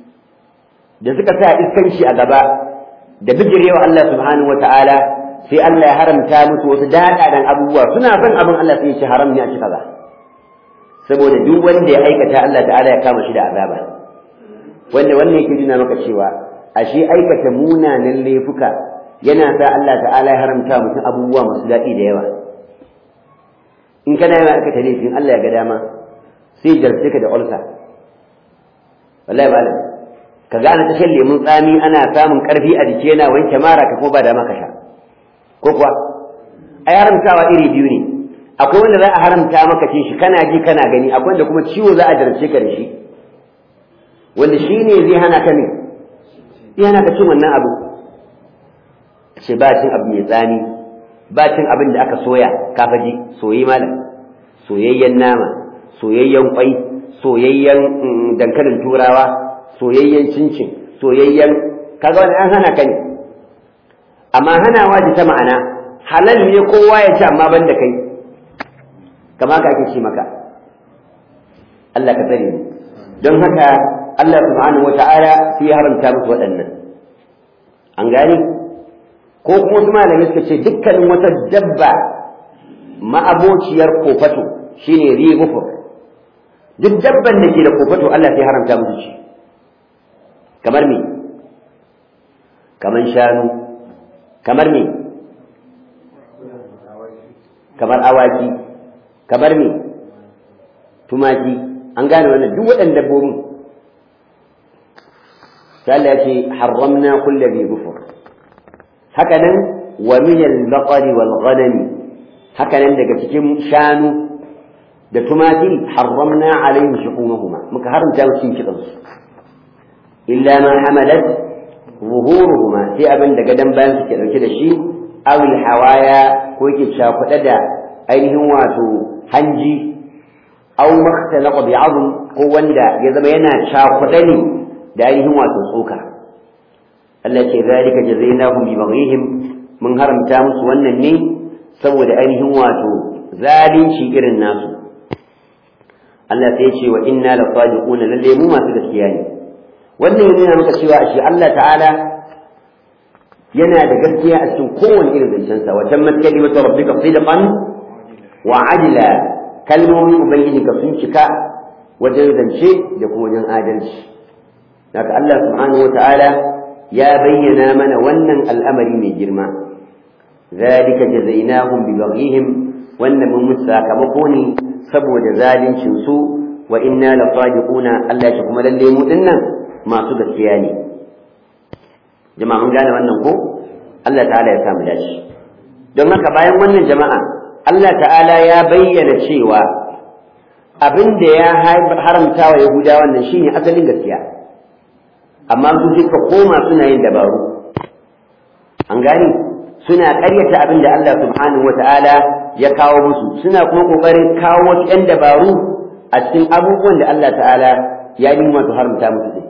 da suka sa iskanci a gaba da bijirewa Allah subhanahu wa ta'ala sai Allah ya haramta musu wasu daɗaɗan abubuwa suna son abin Allah sai ya ci haram ne a ci kaza saboda duk wanda ya aikata Allah ta'ala ya kama shi da azaba wanda wannan yake nuna maka cewa ashe aikata munanan laifuka yana sa Allah ta'ala ya haramta mutum abubuwa masu daɗi da yawa in kana yawan aikata laifin Allah ya ga dama sai jarce ka da ulsa wallahi ba ka ga ana tashin lemun tsami ana samun karfi a jiki yana wanke mara ka ko ba dama ka sha ko kuwa ai haramtawa iri biyu ne akwai wanda za a haramta maka cin shi kana ji kana gani akwai wanda kuma ciwo za a jarce ka da shi wanda shi ne zai hana ka ne zai hana ka cin wannan abu ce ba cin abu mai tsami ba cin abin da aka soya kafaji soyi malam soyayyen nama soyayyen kwai soyayyen dankalin turawa soyayyen cincin soyayyen kaga wani an hana ka ne amma hanawa ji ta ma'ana halal ne kowa ya ci amma ban da kai kama ka ake ce maka Allah ka tsare don haka Allah subhanahu wata'ala sai ya haramta musu waɗannan an gane ko kuma wasu malamai suka ce dukkanin wata dabba ma'abociyar kofato shine rigufur duk dabban da ke da kofato Allah sai haramta musu ci kamar me kamar shanu kamar me kamar awaki kamar me tumaki an gane wannan duk waɗannan dabbobin sai Allah ya ce harramna kulli bi gufur haka nan wa min al-baqari wal ghanami haka nan daga cikin shanu da tumaki harramna alaihim shuhumahuma muka haramta musu cin kitsan su illa ma hamalat zuhuruhuma sai abin da gadan bayan suke dauke da shi awil hawaya ko yake cakuɗe da ainihin wato hanji aw makhtalaqa bi'azm ko wanda ya zama yana cakuɗe ne da ainihin wato tsoka Allah ce zalika jazainahum bi baghihim mun haramta musu wannan ne saboda ainihin wato zalunci irin nasu Allah sai ce wa inna la sadiquna lalle mu masu gaskiya ne wannan yana maka cewa shi Allah ta'ala yana da gaskiya a cikin kowane irin zancensa wa tammat kalimatu rabbika sidqan wa adla kalmomin ubangiji ka sun cika wajen zance da kuma wajen adalci haka Allah subhanahu wa ta'ala ya bayyana mana wannan al'amari mai girma zalika jazainahum bi baghihim wannan mun musu sakamako ne saboda zalincin su wa inna la sadiquna Allah ya kuma lalle mu dinnan masu gaskiya ne jama'a mun gane wannan ko Allah ta'ala ya samu dashi don haka bayan wannan jama'a Allah ta'ala ya bayyana cewa abin da ya haramta wa Yahuda wannan shine asalin gaskiya amma su suka koma suna yin dabaru an gane suna ƙaryata abin da Allah subhanahu wata'ala ya kawo musu suna kuma ƙoƙarin kawo wasu 'yan dabaru a cikin abubuwan da Allah ta'ala ya yi wato haramta musu ne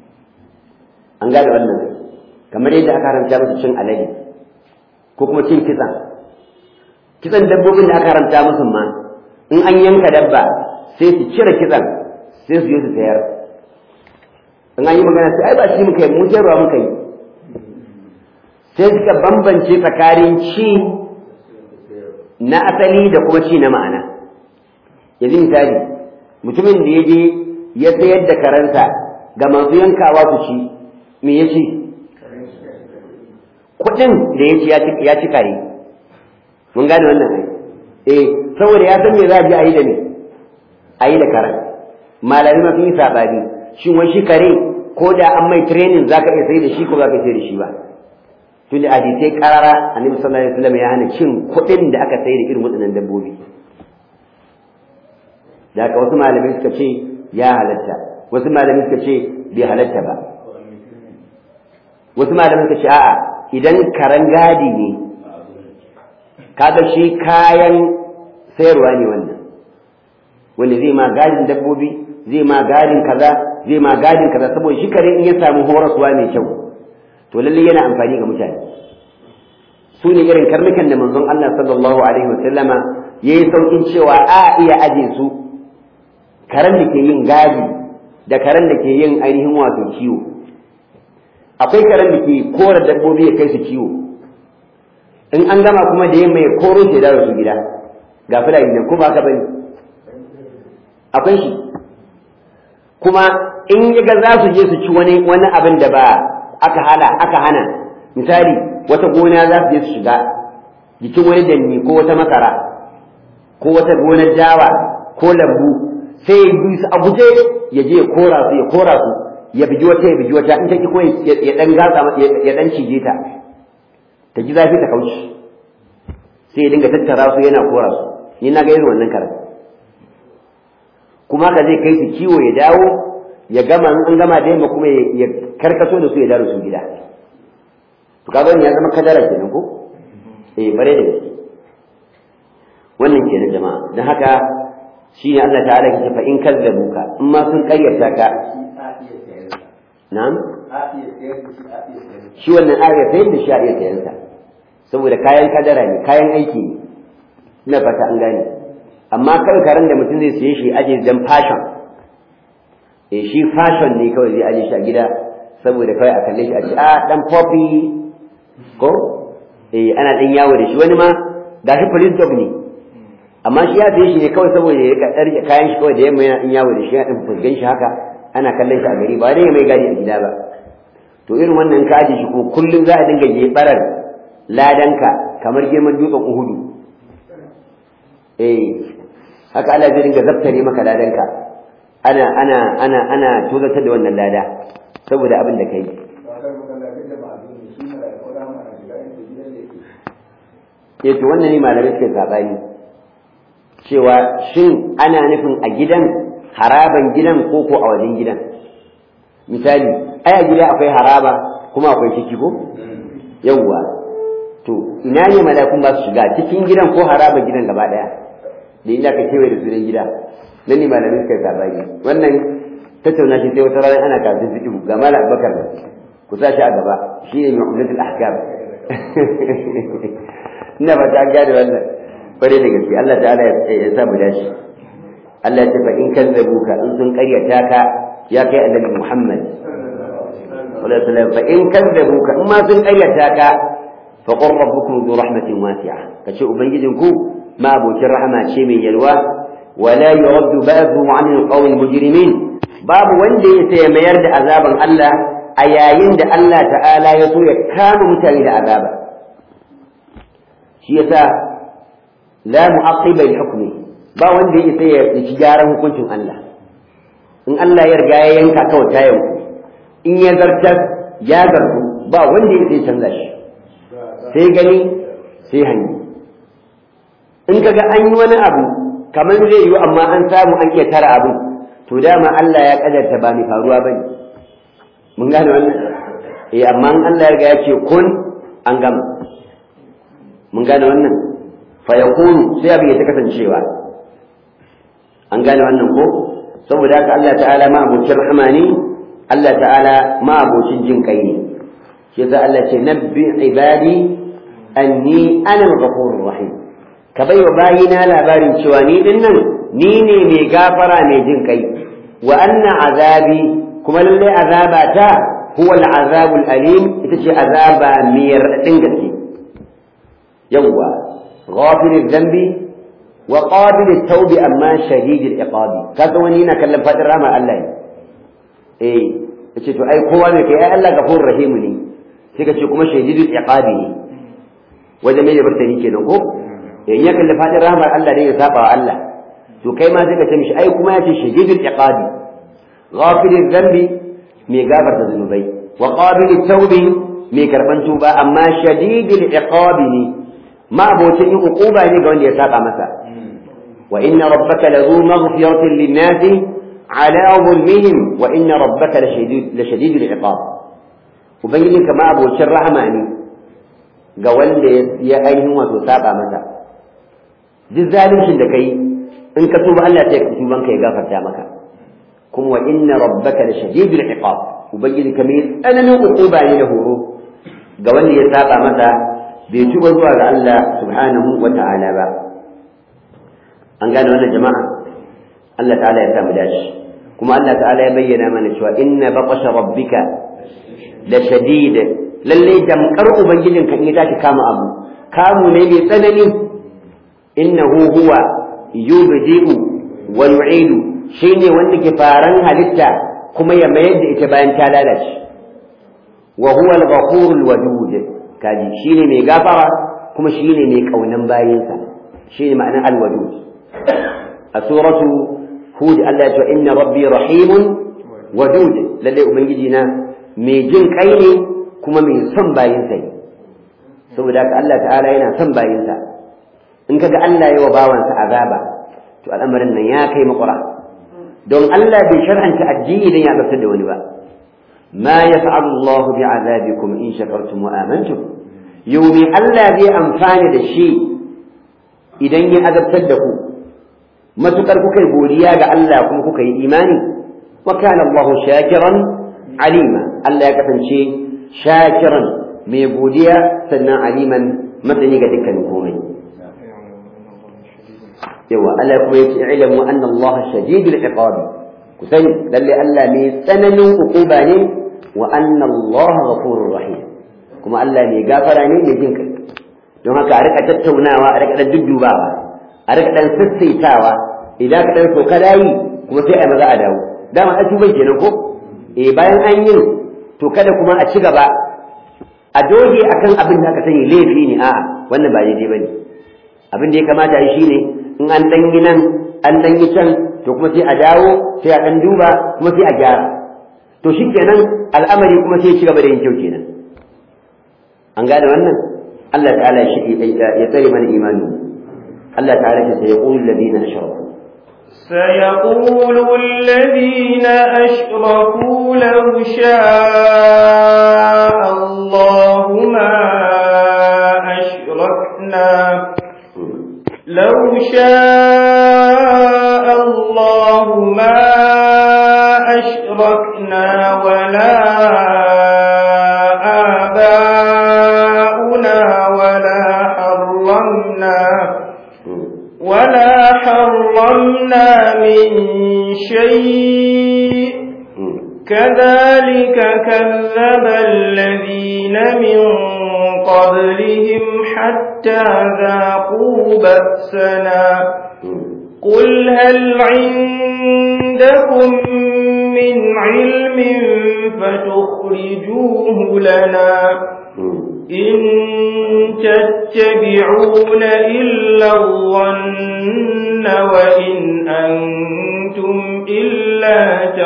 an gane wannan kamar yadda aka haramta musu cin alade ko kuma cin kitsan kitsan dabbobin da aka haramta musu ma in an yanka dabba sai su cire kitsan sai su je su sayar in an yi magana sai ai ba shi muka yi mu sayarwa muka yi sai suka bambance tsakanin ci na asali da kuma ci na ma'ana yanzu misali mutumin da ya je ya sayar da karanta ga masu yankawa su ci me ya ci kuɗin da ya ci ya ci kare mun gane wannan ai eh saboda ya san me za a je a yi da me a yi da karan malami ma sun yi sabani shin wai shi kare ko da an mai training zaka iya sai da shi ko za ka sai da shi ba tun da hadisai karara annabi sallallahu alaihi wasallam ya hana cin kuɗin da aka sai da irin waɗannan dabbobi da haka wasu malamai suka ce ya halatta wasu malamai suka ce bai halatta ba wasu malamai suka ce a'a idan karan gadi ne kaga shi kayan sayarwa ne wannan wanda zai ma gadin dabbobi zai ma gadin kaza zai ma gadin kaza saboda shi kare in ya samu horaswa mai kyau to lalle yana amfani ga mutane su ne irin karnukan da manzon Allah sallallahu alaihi wa sallama yayi saukin cewa a iya aje su karen da ke yin gadi da karen da ke yin ainihin wato kiwo akwai karen da ke kora dabbobi ya kai su kiwo in an gama kuma da yamma ya koro shi da su gida ga fulani nan ko ba ka bane akwai shi kuma in ya ga za su je su ci wani wani abin da ba aka hala aka hana misali wata gona za su je su shiga jikin wani danni ko wata masara ko wata gonar dawa ko lambu sai ya bi su a guje ya je ya kora su ya kora su ya bigi wata ya bigi wata in ta ki ko ya dan gatsa ya dan cije ta ta ji zafi ta kauce sai ya dinga tattara su yana kora su ni na ga irin wannan karatu kuma ka zai kai su kiwo ya dawo ya gama an gama da yamma kuma ya karkaso da su ya dawo su gida to kaga ya zama kadara kenan ko eh bare da gaske wannan kenan jama'a dan haka shine Allah ta'ala ke fa in kazzabuka in ma sun kayyata ka na'am shi wannan ayar sayar da shi a iya sayansa saboda kayan kadara ne kayan aiki ne ina fata an gane amma kawai karen da mutum zai siye shi aje dan fashion eh shi fashion ne kawai zai aje shi a gida saboda kawai a kalle shi a ce a dan poppy ko eh ana dan yawo da shi wani ma gashi police dog ne amma shi ya siye shi ne kawai saboda ya rika tsarki kayan shi kawai da yamma yana dan yawo da shi ya dan fuskan shi haka ana kallon shi a gari ba dai mai gadi a gida ba to irin wannan ka aje shi ko kullum za a dinga jebarar ladanka kamar girman dutsen uhudu eh haka Allah zai dinga zaftare maka ladanka ana ana ana ana tozartar da wannan lada saboda abin da kai eh to wannan ne malamai suke sabani cewa shin ana nufin a gidan haraban gidan ko ko a wajen gidan misali ai a gida akwai haraba kuma akwai ciki ko yawwa to ina ne malakun ba su shiga cikin gidan ko haraban gidan gaba daya da inda ka kewaye da sunan gida nan ne malamin suka sabani wannan tattauna shi sai wata rana ana kafin fiqh ga mala abubakar ku sa shi a gaba shi ne mu'amalatul ahkam ina ba ta gane wannan bare da gaske Allah ta'ala ya sa mu dashi Allah ya ce fa in kazzabuka in sun karyata ka ya kai annabi Muhammad sallallahu alaihi wasallam fa in kazzabuka in ma sun karyata ka fa qur rabbukum dhu rahmatin wasi'a kace ubangijinku ma abokin rahama ce mai yalwa wala yuraddu ba'dhu 'an al-qawmi al-mujrimin babu wanda ya sai mayar da azaban Allah a yayin da Allah ta'ala ya so ya kama mutane da azaba shi yasa la mu'aqqiba li hukmi ba wanda ya sai ya ci gyaran hukuncin Allah in Allah ya riga ya yanka kawai ta yanku in ya zartar ya zartu ba wanda ya sai canza shi sai gani sai hanyi in kaga an yi wani abu kamar zai yi amma an samu an iya tara abu to dama Allah ya kadarta ba mai faruwa bane mun gane wannan eh amma in Allah ya riga ya ce kun an gama mun gane wannan fa yakunu sai abin ya ta kasancewa an gane wannan ko saboda haka Allah ta'ala ma abocin rahama ne Allah ta'ala ma abocin jin kai ne shi yasa Allah ce nabbi ibadi anni ana al-ghafurur rahim ka bai wa bayina labarin cewa ni din nan ni ne mai gafara mai jin kai wa anna azabi kuma lalle azaba ta huwa al-azabul alim ita ce azaba mai radin gaske yawwa ghafirul dhanbi wa qabil at-tawb amma shadid al-iqab kaga wani yana kallon fadin rahmar Allah ne eh yace to ai kowa ne kai ai Allah gafurur rahim ne sai kace kuma shadid al-iqab ne wajen mai bartani kenan ko in ya kalli fadin rahmar Allah ne ya saba wa Allah to kai ma sai ka ce mishi ai kuma yace shadid al-iqab ghafir al-dhanbi mai gafarta zunubai wa qabil at-tawb mai karban tuba amma shadid al-iqab ne ma abocin yin uquba ne ga wanda ya saba masa وإن ربك لذو مغفرة للناس على ظلمهم وإن ربك لشديد, لشديد العقاب وبين كما أبو شر رحماني قوال يا أيهم وتسابع متى duk zaluncin da kai in ka tuba Allah sai ka tuban ka ya gafarta maka kuma wa inna rabbaka la shadidul iqab ubangiji ka mai tsananin uquba ne da horo ga wanda ya saba masa bai tuba zuwa ga Allah subhanahu wa ta'ala ba an gane wannan jama'a Allah ta'ala ya samu dashi kuma Allah ta'ala ya bayyana mana cewa inna baqasha rabbika la shadid lalle damkar ubangijin kan ya tashi kama abu kamu ne mai tsanani innahu huwa yubdi'u wa yu'idu shine wanda ke faran halitta kuma ya mayar da ita bayan ta lalace wa huwa al-ghafurul wadud kaji shine mai gafara kuma shine mai kaunan bayinsa shine ma'anar al-wadud a suratu hud Allah ya ce inna rabbi rahimun wadud lalle ubangiji na mai jin kai ne kuma mai son bayinsa ne saboda haka Allah ta'ala yana son bayinsa in kaga Allah ya wa bawansa azaba to al'amarin nan ya kai makura don Allah bai shar'anta addini dan ya tsaftar da wani ba ma yaf'alu Allahu bi'azabikum in shakartum wa amantum yawmi Allah zai amfani da shi idan ya azabtar da ku matukar kuka yi godiya ga Allah kuma kuka yi imani wa kana Allahu shakiran alima Allah ya kasance shakiran mai godiya sannan aliman masani ga dukkanin komai yawa Allah kuma yace ilmu anna Allah shadidul iqabi ku sani lalle Allah mai tsananin ukuba ne wa anna Allah ghafurur rahim kuma Allah mai gafara ne mai jin kai don haka a rika tattaunawa a rika dan duddubawa a rika dan sassaitawa idan ka dan soka layi kuma sai a maza a dawo dama a tuban kenan ko eh bayan an yi to kada kuma a ci gaba a doge akan abin da aka sani laifi ne a'a wannan ba daidai bane abin da ya kamata yi shine in an dan yi nan an dan yi can to kuma sai a dawo sai a dan duba kuma sai a gyara to shikenan al'amari kuma sai ya ci gaba da yin kyau kenan an gane wannan Allah ta'ala shi ya tsare mana imani Allah ta'ala ya sai ya qulu alladhina ashraku سيقول الذين أشركوا لو شاء الله ما أشركنا لو شاء الله ما أشركنا ولا آباؤنا ولا حرمنا ولا حرمنا من شيء كذلك كذب الذين من قبلهم حتى ذاقوا بأسنا قل هل عندكم من علم فتخرجوه لنا إن تتبعون إلا الظن وإن أنتم إلا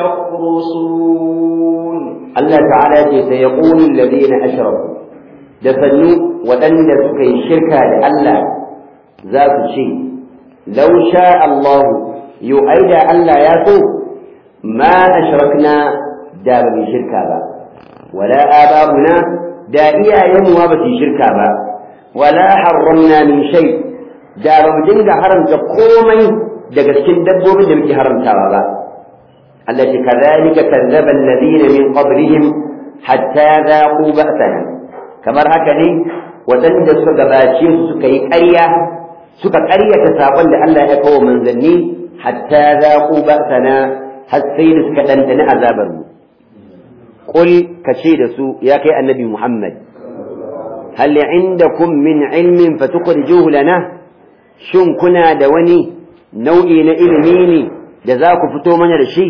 تخرصون الله تعالى سيقول الذين أشركوا دفنوا وأن سكي شركا لألا ذات شيء لو شاء الله يؤيد ألا ياسو ما أشركنا داب من شركا با ولا آباؤنا da iyayenmu ma ba su shirka ba wala harramna min shay da ba mu dinga haramta komai daga cikin dabbobin da muke haramtawa ba Allah ce kadhalika kadzaba alladhina min qablihim hatta dhaqu ba'sana kamar haka ne wadanda suka gabace su suka yi ƙarya suka ƙaryata sabon da Allah ya kawo manzanni hatta dhaqu ba'sana har sai da suka dandana azabar mu قل كشيد سوء يا كي النبي محمد هل عندكم من علم فتخرجوه لنا شن كنا دواني نوئي نإلميني جزاك فتو من الشي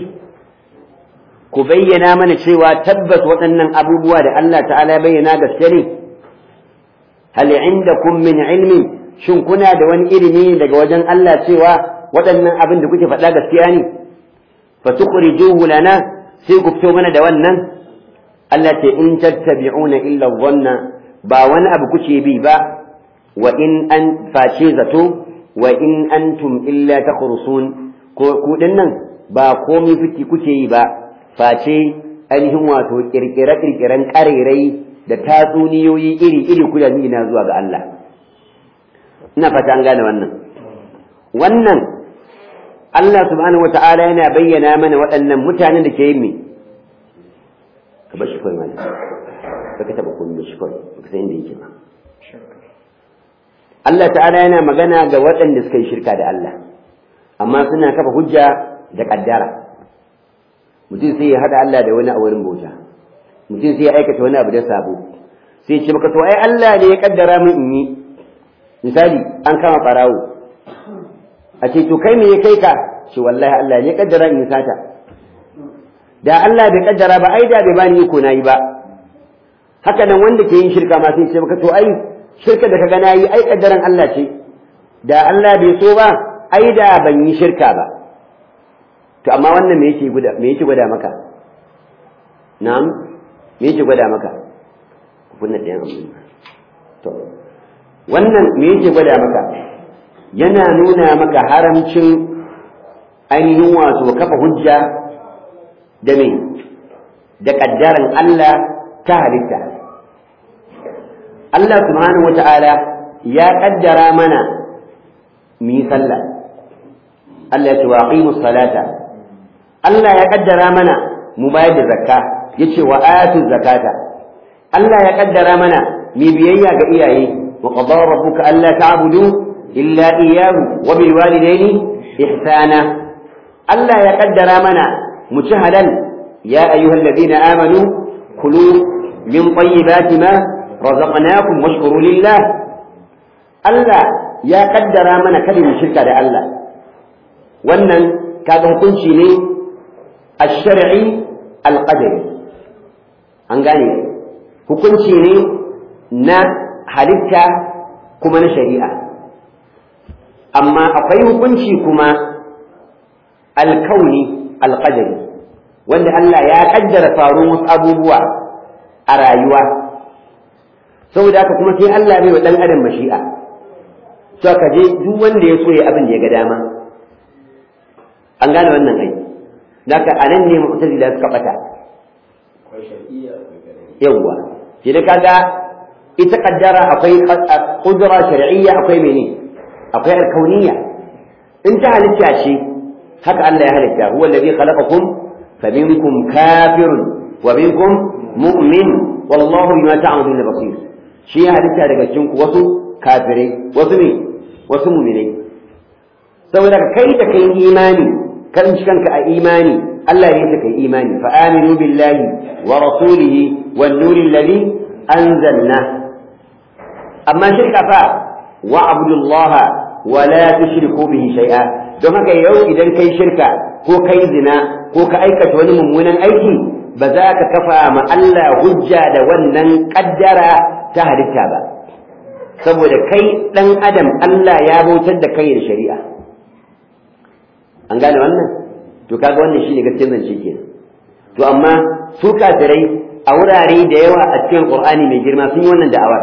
كبينا من الشي وتبت وأن أبو بواد الله تعالى بينا قسري هل عندكم من علم شن كنا دواني إلميني لجوجن الله سوى وأن أبن دكتي فتلا قسياني فتخرجوه لنا سيكو فتو من دواننا Allah ce in tattabi'una illa dhanna ba wani abu kuke bi ba wa in an face zato wa in antum illa takhrusun ko ku dinnan ba komai fiti kuke yi ba face ainihin wato kirkire kirkiren karerai da tatsuniyoyi iri iri kuda na zuwa ga Allah ina fata an gane wannan wannan Allah subhanahu wata'ala yana bayyana mana waɗannan mutanen da ke yin me ka bar shi kawai mana ka ka taɓa komai shi kawai ba ka san inda yake ba Allah ta'ala yana magana ga waɗanda suka yi shirka da Allah amma suna kafa hujja da ƙaddara mutum sai ya haɗa Allah da wani a wurin bauta mutum sai ya aikata wani abu da sabo sai ya ce maka to ai Allah ne ya kaddara min in yi misali an kama ɓarawo a ce to kai me ya kai ka ce wallahi Allah ne ya kaddara in yi sata da Allah bai kaddara ba ai da bai bani iko nayi ba haka nan wanda ke yin shirka ma sai ce maka to ai shirka da kaga nayi ai kaddaran Allah ce da Allah bai so ba ai da ban yi shirka ba to amma wannan me yake guda me yake gwada maka na'am me yake gwada maka kunna ɗayan abu to wannan me yake gwada maka yana nuna maka haramcin ainihin wato kafa hujja da me da kaddaran Allah ta halitta Allah subhanahu wata'ala ya kaddara mana mu yi sallah Allah ya ce wa aqimus salata Allah ya kaddara mana mu bayar da zakka yace wa atu zakata Allah ya kaddara mana mu biyayya ga iyaye wa qadara rabbuka alla ta'budu illa iyyahu wa bil walidayni ihsana Allah ya kaddara mana mu ci halal ya ayyuhalladhina amanu kulu min tayyibati ma razaqnakum washkuru lillah Allah ya kaddara mana kada mu shirka da Allah wannan kaga hukunci ne ash-shar'i al-qadari an gane hukunci ne na halitta kuma na shari'a amma akwai hukunci kuma alkauni alqadari wanda Allah ya kaddara faruwar wasu abubuwa a rayuwa saboda haka kuma sai Allah bai wa dan adam mashi'a so ka je duk wanda ya so ya abin da ya ga dama an gane wannan ai naka anan ne mu'tazila suka bata yawwa shi da kaga ita kaddara akwai kudura shar'iyya akwai mene akwai alkauniyya in ta halitta ce haka Allah ya halitta huwa alladhi khalaqakum faminkum kafirun wa minkum mu'min wallahu bima ta'maluna basir shi ya halitta daga cikin ku wasu kafirai wasu ne wasu mu'minai saboda kai da kai imani kan kanka a imani Allah ne kai imani fa aminu billahi wa rasulihi wan nuri alladhi anzalna amma shirka fa wa abdullaha wa la tushriku bihi shay'a don haka yau idan kai shirka ko kai zina ko ka aikata wani mummunan aiki ba za ka kafa ma Allah hujja da wannan kaddara ta halitta ba saboda kai dan adam Allah ya bautar da kai da shari'a an gane wannan to kaga wannan shine gaskiyar zance kenan to amma su kafirai a wurare da yawa a cikin Qur'ani mai girma sun yi wannan da'awar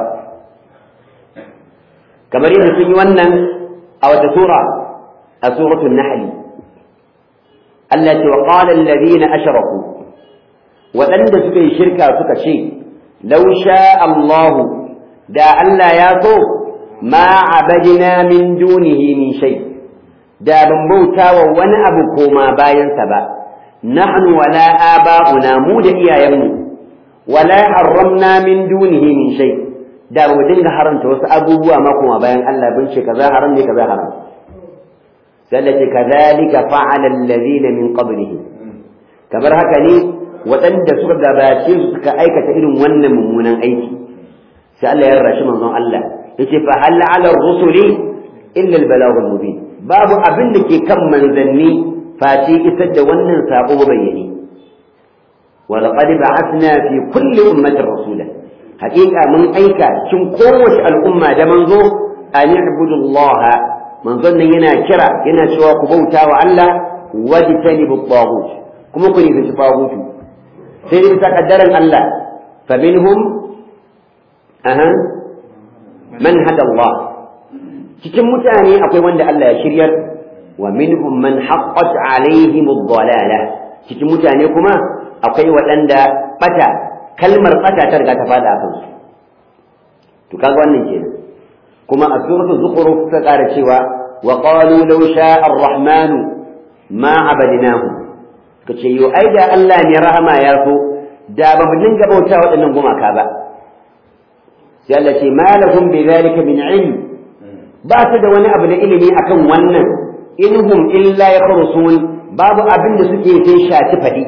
kamar yadda sun yi wannan a wata sura a suratul nahl Allah ce wa qala alladhina ashraku waɗanda suka yi shirka suka ce law sha Allah da Allah ya so ma abadina min dunihi min shay da ban bauta wa wani abu koma bayansa ba nahnu wala aba'una mu da iyayenmu wala harramna min dunihi min shay da mu dinga haramta wasu abubuwa ma kuma bayan Allah bin ce kaza haram ne kaza haram sallati kadhalika fa'ala alladhina min qablihim kamar haka ne waɗanda suka gabace su suka aikata irin wannan mummunan aiki sai Allah ya rashi manzon Allah yace fa hal 'ala ar-rusuli illa al-balagh al-mubin babu abin da ke kan manzanni face isar da wannan sako bayyane ولقد بعثنا في كل أمة رسولا حقيقة من أيكا شن قوة الأمة ده منظور أن يعبدوا الله من ظن ينا كرا ينا شوى قبوتا وعلا واجتنبوا الطاغوت كما كني في الطاغوت سيدي تقدر الله فمنهم أها من هدى الله cikin mutane akwai wanda Allah ya shiryar wa minhum man haqqat alaihim ad-dalalah cikin mutane kuma akwai waɗanda ɓata kalmar ɓata ta riga ta faɗa a kansu to kaga wannan kenan kuma a suratu zukhruf ta ƙara cewa wa qalu law sha'a ar-rahman ma abadnahu kace yo ai da Allah ne rahama ya so da ba mu dinga bauta waɗannan gumaka ba sai Allah ce ma lahum bi dhalika min ilm ba su da wani abu na ilimi akan wannan inhum illa yakhrusun babu abin da suke sai shati fadi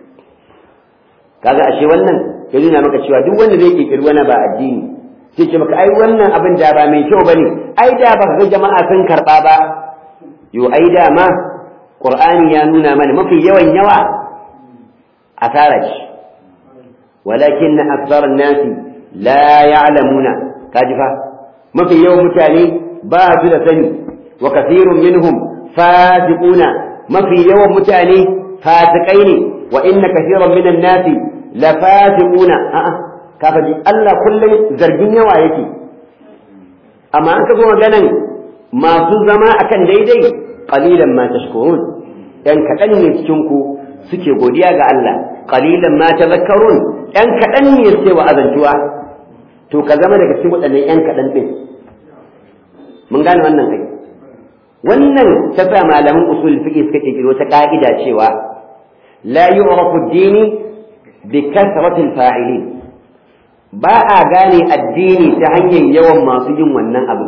kaga ashe wannan ya nuna maka cewa duk wanda zai kirkiri wani ba addini sai ce maka ai wannan abin da ba mai kyau bane ai da ba ga jama'a sun karba ba yo ai da ma qur'ani ya nuna mana mafi yawan yawa asara ce walakin akthar an-nas la ya'lamuna kaji fa mafi yawan mutane ba su da sani wa kathirun minhum fasiquna mafi yawan mutane fasikai ne wa inna kathiran minan nas la fasiquna a'a kafa ji Allah kullum zargin yawa yake amma an ka zo maganan masu zama akan daidai qalilan ma tashkurun dan kadan ne cikin ku suke godiya ga Allah qalilan ma tadhakkarun dan kadan ne suke wa azantuwa to ka zama daga cikin waɗannan yan kadan din mun gane wannan kai wannan ta sa malaman usul fiqh suka kirkiro ta ka'ida cewa la yu'rafu ad-din bi kasrati al-fa'ilin ba a gane addini ta hanyar yawan masu yin wannan abu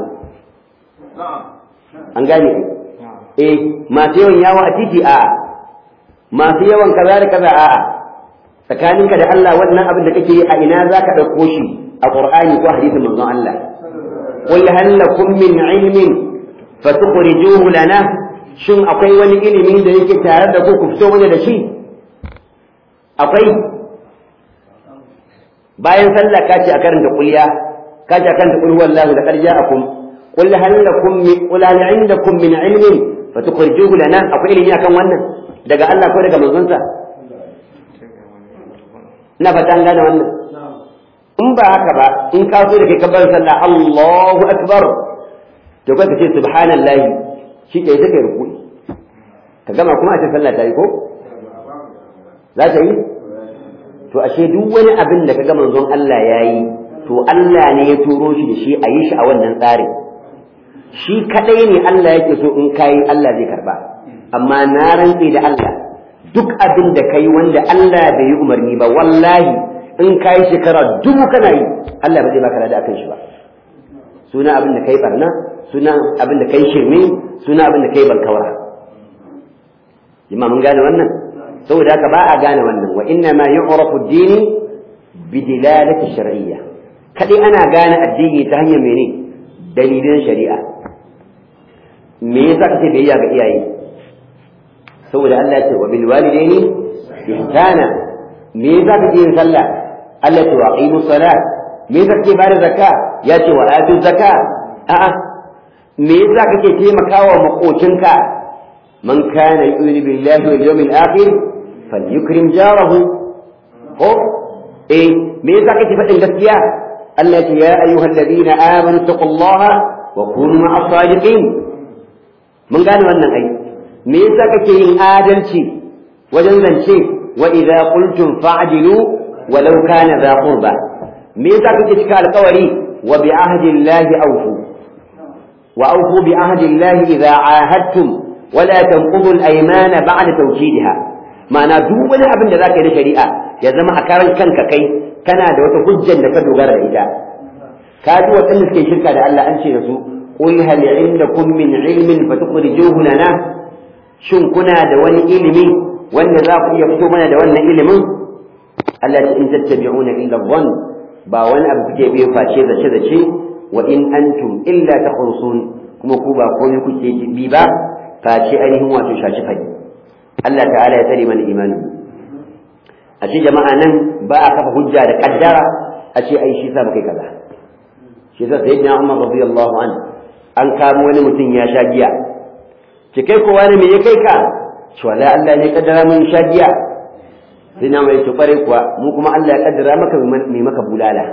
an gane eh masu yawan yawo a titi a masu yawan kaza da kaza a tsakaninka da Allah wannan abin da kake yi a ina zaka dauko shi a Qur'ani ko hadisin manzon Allah qul hal lakum min ilmin fatukhrijuhu lana shin akwai wani ilimi da yake tare da ku ku fito mana da shi akwai bayan sallah ka ce a karanta kulliya ka ce a karanta qul huwallahu da qarja akum qul hal lakum min qul hal indakum min ilmin fatukhrijuhu lana akwai ilimi akan wannan daga Allah ko daga manzonsa ina fata an gane wannan in ba haka ba in ka so da kai kabbar sallah Allahu akbar to kai ka ce subhanallahi shi ke sai kai ruku'i ka gama kuma a ce sallah ta yi ko za ta yi to ashe duk wani abin da kaga manzon Allah yayi to Allah ne ya turo shi da shi a yi shi a wannan tsarin shi kadai ne Allah yake so in kai Allah zai karba amma na rantse da Allah duk abin da kai wanda Allah bai yi umarni ba wallahi in kai shekara dubu kana yi Allah ba zai baka lada akan shi ba suna abin da kai barna suna abin da kai shirme suna abin da kai balkawara jama'a mun gane wannan saboda haka ba a gane wannan wa inna ma yu'rafu ad-dini bi dilalati shar'iyya kadai ana gane addini ta hanyar mene dalilin shari'a me yasa kace biyayya ga iyaye saboda Allah ya ce wa bil walidaini ihsana me yasa kake yin sallah Allah ya waqimu salat me yasa kake bada zakka ya ce wa atu zakka a'a me yasa kake taimakawa makocinka man kana yu'minu billahi wal yawmil akhir falyukrim jarahu ko eh me yasa kake faɗin gaskiya Allah ya ce ya ayyuhal ladina amanu taqullaha wa kunu ma'as sadiqin mun gane wannan ai me yasa kake yin adalci wajen zance wa idza qultum fa'dilu walau kana dha qurba me yasa kake cika alƙawari wa bi ahdi llahi awfu wa awfu bi ahdi llahi idza ahadtum wala tanqudu al-aymana ba'da tawkidha ma'ana duk wani abin da zaka yi na shari'a ya zama a karan kanka kai kana da wata hujjar da ka dogara da ita ka ji waɗanda suke shirka da Allah an ce da su qul hal indakum min ilmin fatukhrijuhu lana shin kuna da wani ilimi wanda za ku iya fito mana da wannan ilimin Allah ta in tattabi'una illa dhann ba wani abu kuke biyo face zace zace wa in antum illa takhrusun kuma ku ba komai kuke bi ba face ainihin wato shashi fadi Allah ta'ala ya tsare mana imani a ce jama'a nan ba a kafa hujja da kaddara a ce ai shi sa ba kai kaza shi sa sayyidina Umar radiyallahu anhu an kamo wani mutum ya sha giya ki kai kowa ne me ya kai ka shi wallahi Allah ne kaddara mun sha giya sai na mai to kware kuwa mu kuma Allah ya kaddara maka me maka bulala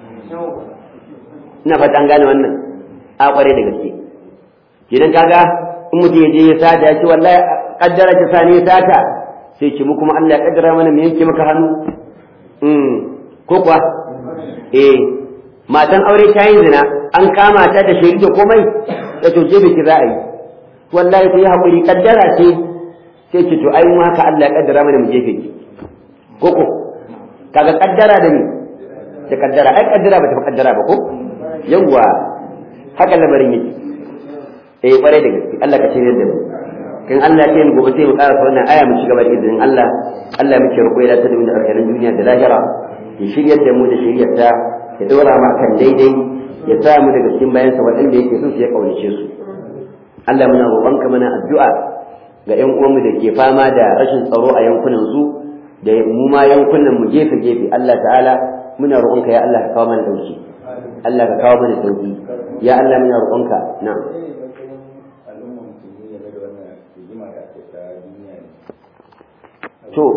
ina fata an gane wannan a kware da gaske kidan kaga in mutum ya je ya sata ya ce wallahi kaddara ta sani ya sata sai ce mu kuma Allah ya kaddara mana me yake maka hannu mm ko kuwa eh matan aure ta yi zina an kama ta da shaidu da komai da to je biki za a yi wallahi ku yi haƙuri kaddara ce sai ce to ai mu haka Allah ya kaddara mana mu jefe ki koko kaga kaddara da ni da kaddara ai kaddara ba ta kaddara ba ko yawwa haka lamarin yake eh kware da gaske Allah ka shirye da mu kan Allah ya mu gobe sai mu ƙara wannan aya mu ci gaba da izinin Allah Allah muke roƙo ya ta da mu da alkhairin duniya da lahira ya shiryar da mu da shiryar ta ya dora mu kan daidai ya sa mu daga cikin bayansa waɗanda yake so su ya kaunace su Allah muna roƙonka mana addu'a ga ƴan uwanmu da ke fama da rashin tsaro a yankunan su da mu ma yankunan mu gefe gefe Allah ta'ala muna roƙonka ya Allah ka kawo mana dauki Allah ka kawo mana sauki ya Allah muna roƙonka na'am to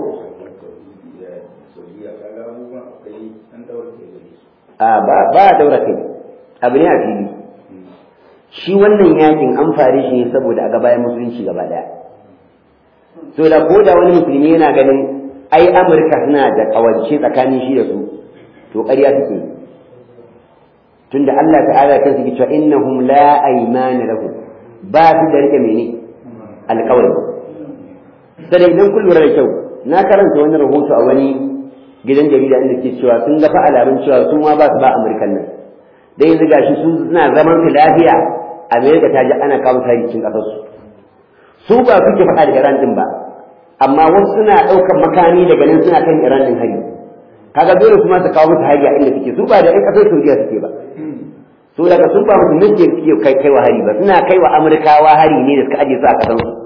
a ba ba daura kai abu ne a fili shi wannan yakin an fare shi ne saboda a gabayan musulunci gaba daya so da ko da wani musulmi yana ganin ai amurka suna da kawance tsakanin shi da su to ƙarya suke tunda Allah ta'ala kan su cewa innahum la aymana lahum ba su da rike mene alƙawari sai idan kun lura da kyau na karanta wani rahoto a wani gidan jarida inda ke cewa sun ga fa alamun cewa su ma ba su ba amurkan nan dai yanzu gashi su suna zaman su lafiya amerika ta ji ana kawo hari cikin ƙasar su su ba suke faɗa da iran din ba amma wasu suna ɗaukar makami daga nan suna kan iran din hari kaga dole kuma su kawo musu hari a inda suke su ba da ƴan ƙasar saudiya suke ba su daga sun ba musulmin ke suke kai kai wa hari ba suna kai wa amurkawa hari ne da suka aje su a ƙasar su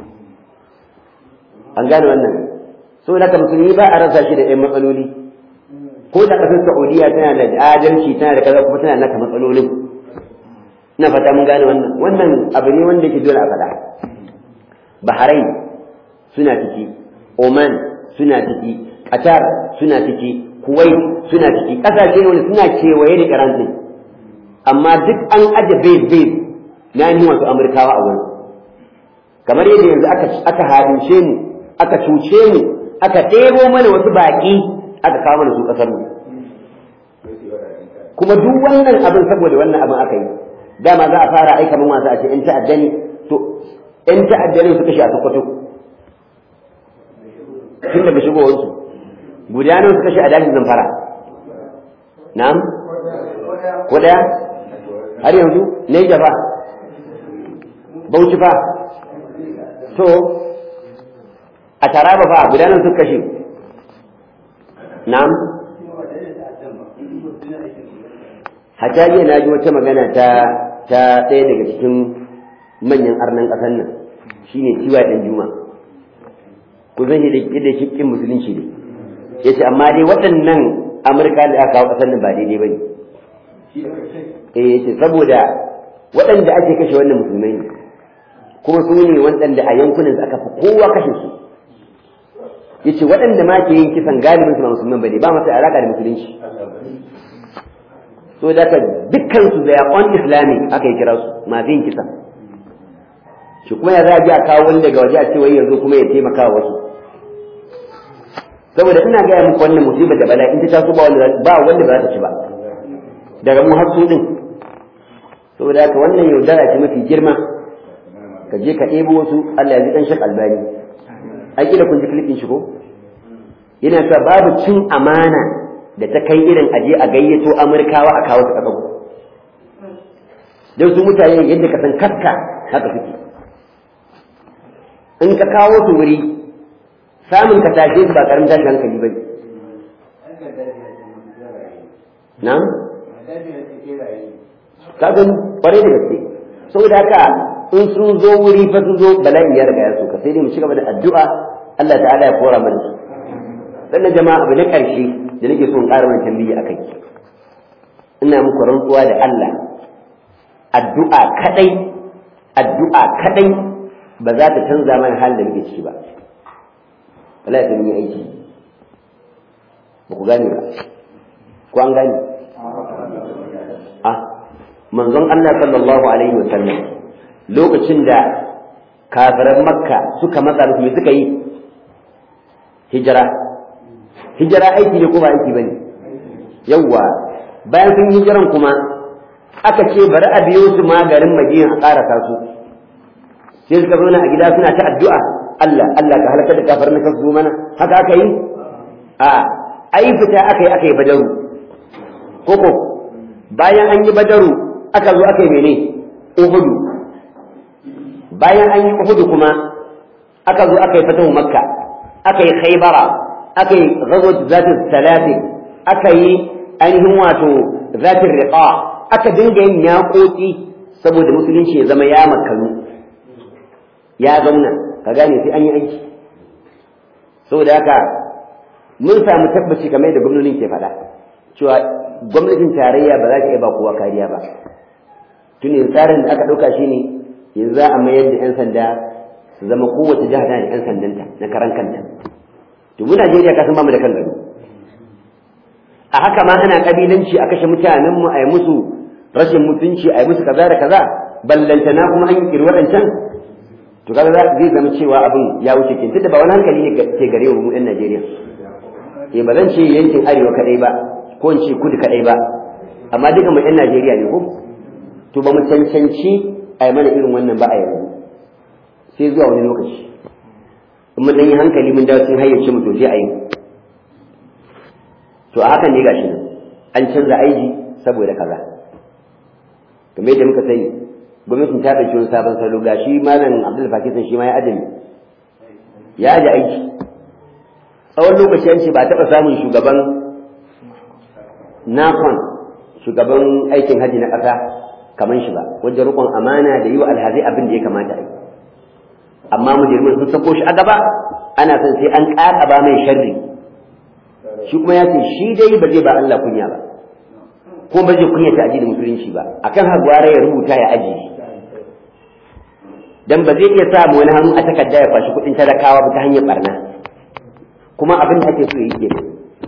an gane wannan so da musulmi ba a rasa shi da ƴan matsaloli ko da ƙasar saudiya tana da adalci tana da kaza kuma tana naka matsalolin ina fata mun gane wannan wannan abu ne wanda yake dole a faɗa bahrain suna ciki oman suna ciki qatar suna ciki kuwait suna ciki ƙasashe wanda suna kewaye da iran din amma duk an aje base base na ni wasu amurkawa a wurin kamar yadda yanzu aka aka harince mu aka cuce mu aka ɗebo mana wasu baƙi aka kawo mana su ƙasar mu kuma duk wannan abin saboda wannan abin aka yi dama za a fara aika mun masu a ce in ta'adda ne to in ta'adda ne su kashe a sokoto tun daga shigowarsu guda nawa su kashe a dajin zamfara na'am ko daya har yanzu ne fa bauchi fa to a taraba fa guda nawa su kashe na'am hatta jiya na ji wata magana ta ta ɗaya daga cikin manyan arnan ƙasar nan shine ciwa ɗan juma ku zan yi da kikin musulunci ne ya ce amma dai waɗannan amurka da aka kawo ƙasar nan ba daidai ba ne eh ya ce saboda waɗanda ake kashe wannan musulmai ne kuma su ne waɗanda a yankunan aka fi kowa kashe su ya ce waɗanda ma ke yin kisan galibin su ba musulman ba ne ba masu alaƙa da musulunci so da dukkan su da on islamic aka yi kira su masu yin kisa shi kuma ya zaji a kawo wani daga waje a ce wai yanzu kuma ya taimaka wa wasu saboda ina gaya muku wannan musibar da bala in ta taso ba wanda ba wanda ba za ta ci ba daga mu har su din saboda haka wannan yaudara ce mafi girma ka je ka ɗebo wasu Allah ya ji ɗan shak albani an kila kun ji filifin shi ko yana cewa babu cin amana da ta kai irin aje a gayyato amurkawa a kawo su ƙasar don su mutane yadda ka san kaska haka suke in ka kawo su wuri samun ka tashe su ba ƙaramin tashin hankali ba ne na? ka gani ƙwarai da gaske saboda haka in sun zo wuri fa sun zo bala'in ya riga ya so ka sai dai mu ci gaba da addu'a Allah ta'ala ya kora mana su sannan jama'a abu na ƙarshe da nake so in ƙara mana tambayi a kai ina muku rantsuwa da Allah addu'a kadai addu'a kadai ba za ta canza mana halin da muke ciki ba wallahi sai mun yi aiki ba ku gane ba ko an gane ah manzon Allah sallallahu alaihi wa sallam lokacin da kafiran makka suka matsa musu me suka yi hijira hijira aiki ne ko ba aiki bane yawwa bayan sun hijiran kuma aka ce bari a biyo su ma garin Madina a ƙarasa su sai suka zauna a gida suna ta addu'a Allah Allah ka halaka da kafar na kasu mana haka aka yi a ai fita aka yi aka yi badaru koko bayan an yi badaru aka zo aka yi mene uhudu bayan an yi uhudu kuma aka zo aka yi fatahu makka aka yi khaybara aka yi ghazwat zati salatin aka yi ainihin wato zatin riqa aka dinga yin yaƙoƙi saboda musulunci ya zama ya makalu ya zauna ka gane sai an yi aiki saboda haka mun samu tabbaci kamar da gwamnonin ke faɗa cewa gwamnatin tarayya ba za ta iya ba kowa kariya ba tun yanzu tsarin da aka ɗauka shi ne yanzu za a mayar da 'yan sanda su zama kowace jiha tana da 'yan sandanta na karan kanta to mu Najeriya ka san ba mu da kan gado a haka ma ana kabilanci a kashe mutanenmu a yi musu rashin mutunci a yi musu kaza da kaza ballantana kuma an yi kiri waɗancan to kaga zai zama cewa abin ya wuce kin tunda ba wani hankali ne ke gare mu 'yan Najeriya eh ba zan ce yankin arewa kadai ba ko in ce kudu kadai ba amma duka mu 'yan Najeriya ne ko to ba mu cancanci a yi mana irin wannan ba a yanzu sai zuwa wani lokaci in mun yi hankali mun dawo sun hayyace mu to sai a yi to a hakan ne gashi nan an canza aiki saboda kaza kamar yadda muka sani gwamnatin ta ɗauki wani sabon salo gashi malam abdul fakisan shi ma ya adami ya aje aiki tsawon lokaci an ce ba taɓa samun shugaban nakon shugaban aikin haji na ƙasa kamar shi ba wajen rukun amana da yi wa alhazai abin da ya kamata a yi amma mujirmin sun sako shi a gaba ana son sai an ƙaƙaba mai sharri shi kuma ya ce shi dai ba zai ba Allah kunya ba ko ba zai kunya ta addinin musulunci ba akan hagwara ya rubuta ya aji dan ba zai iya samu wani hannu a takarda ya fashi kuɗin talakawa ba ta hanyar barna kuma abin da ake so yi kenan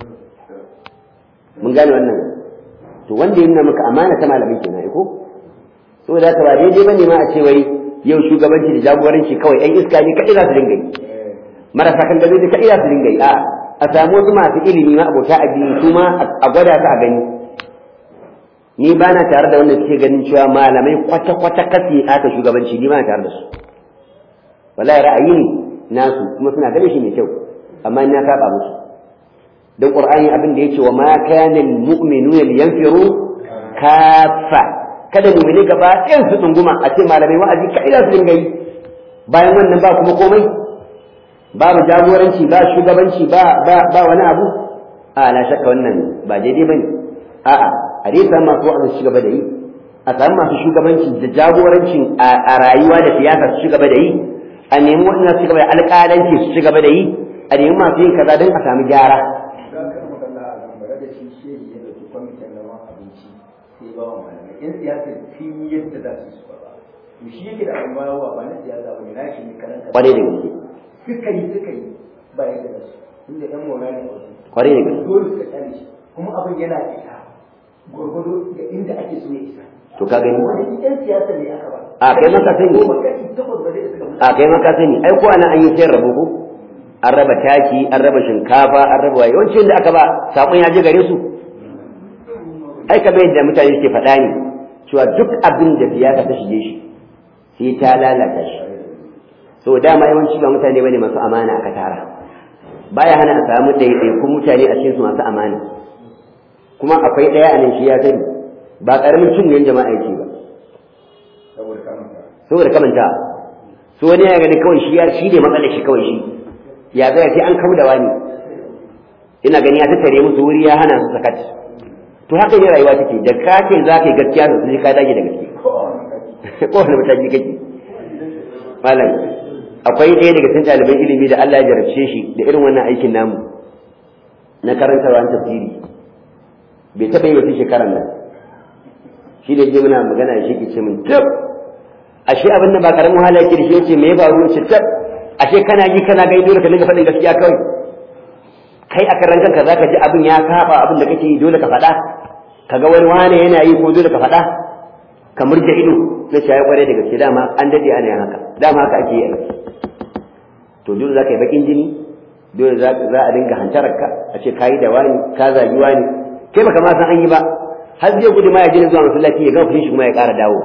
mun gane wannan to wanda ya nuna maka amana ta malamin kenan ko saboda haka ba daidai bane ma a ce wai yau shugabanci da jagoranci kawai ɗan iska ne kaɗai za su dinga yi marasa kan gado kaɗai za su dinga yi a a samu wasu masu ilimi ma abota addini su ma a gwada su a gani ni ba na tare da wanda suke ganin cewa malamai kwata-kwata kasi aka shugabanci ni ba na tare da su wallahi ra'ayi ne nasu kuma suna ganin shi mai kyau amma na saba musu dan qur'ani abin da yake wa ma kana almu'minuna liyanfiru kafa kada mu'mini gaba ɗayan su tsunguma a ce malamai wa'azi ka ila su dinga yi bayan wannan ba kuma komai babu jagoranci ba shugabanci ba ba ba wani abu a na shakka wannan ba daidai bane a'a a dai samu masu wa'azi su gaba da yi a samu masu shugabanci da jagorancin a rayuwa da siyasa su gaba da yi a nemi waɗanda su gaba da alƙalanci su gaba da yi a nemi masu yin kaza don a samu gyara yan siyasar sun yi yadda za su yi su ba to shi yake da abin bayawa ba na siyasa ba ne na shi ne karan kasa kwarai da gaske suka yi suka yi ba yadda za su inda yan maula ne wasu kwarai da gaske dole suka tsare shi kuma abin yana isa gwargwado da inda ake so ya isa to ka gani wani yan siyasa ne aka ba a kai maka sani goma kashi takwas ba zai suka mutu a kai maka sani ai ko ana an yi sayar rabo ko an raba taki an raba shinkafa an raba waye yawancin da aka ba sakon ya je gare su ai ka bai da mutane suke faɗa ne cewa duk abin da siyasa ta shige shi sai ta lalata shi so dama yawanci ba mutane bane masu amana aka tara baya hana a samu ɗaiɗaikun mutane a cikin su masu amana kuma akwai ɗaya a nan shi ya sani ba ƙaramin cin ne jama'a yake ba saboda kamanta saboda kamanta so wani ya gani kawai shi ya shi ne matsalar shi kawai shi ya zai sai an kauda wani ina gani ya tattare musu wuri ya hana su sakat to haka ne rayuwa take da ka ce za ka yi gaskiya da sai ka dage da gaske ko a wani kaji ko wani mataki kake malam akwai ɗaya daga cikin ɗaliban ilimi da Allah ya jarabce shi da irin wannan aikin namu na karantarwa tafsiri bai taɓa yi wata shekarar nan shi da je muna magana da shi ke ce min tab ashe abin da ba karamin wahala yake da shi yace me ya faru ce tab ashe kana ji kana ga dole ka dinga faɗin gaskiya kawai kai a karan kanka zaka ji abin ya saba abin da kake yi dole ka faɗa kaga wani wane yana yi ko dole ka faɗa ka murje ido na shaye kwarai da gaske dama an dade ana yin haka dama haka ake yi aiki to dole za ka yi bakin jini dole za a dinga hantarar ka a ce ka yi da wani ka zagi wani kai baka ma san an yi ba har zai gudu ma ya je zuwa masallaci ya gama fushin shi kuma ya ƙara dawowa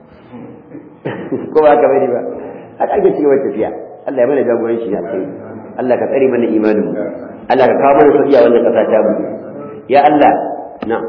ko ba haka bane ba haka ake cikin wata tafiya Allah ya mana jagoranci ya kai Allah ka tsare mana imanin mu Allah ka kawo mana sauki a wannan ƙasa ta mu ya Allah na'am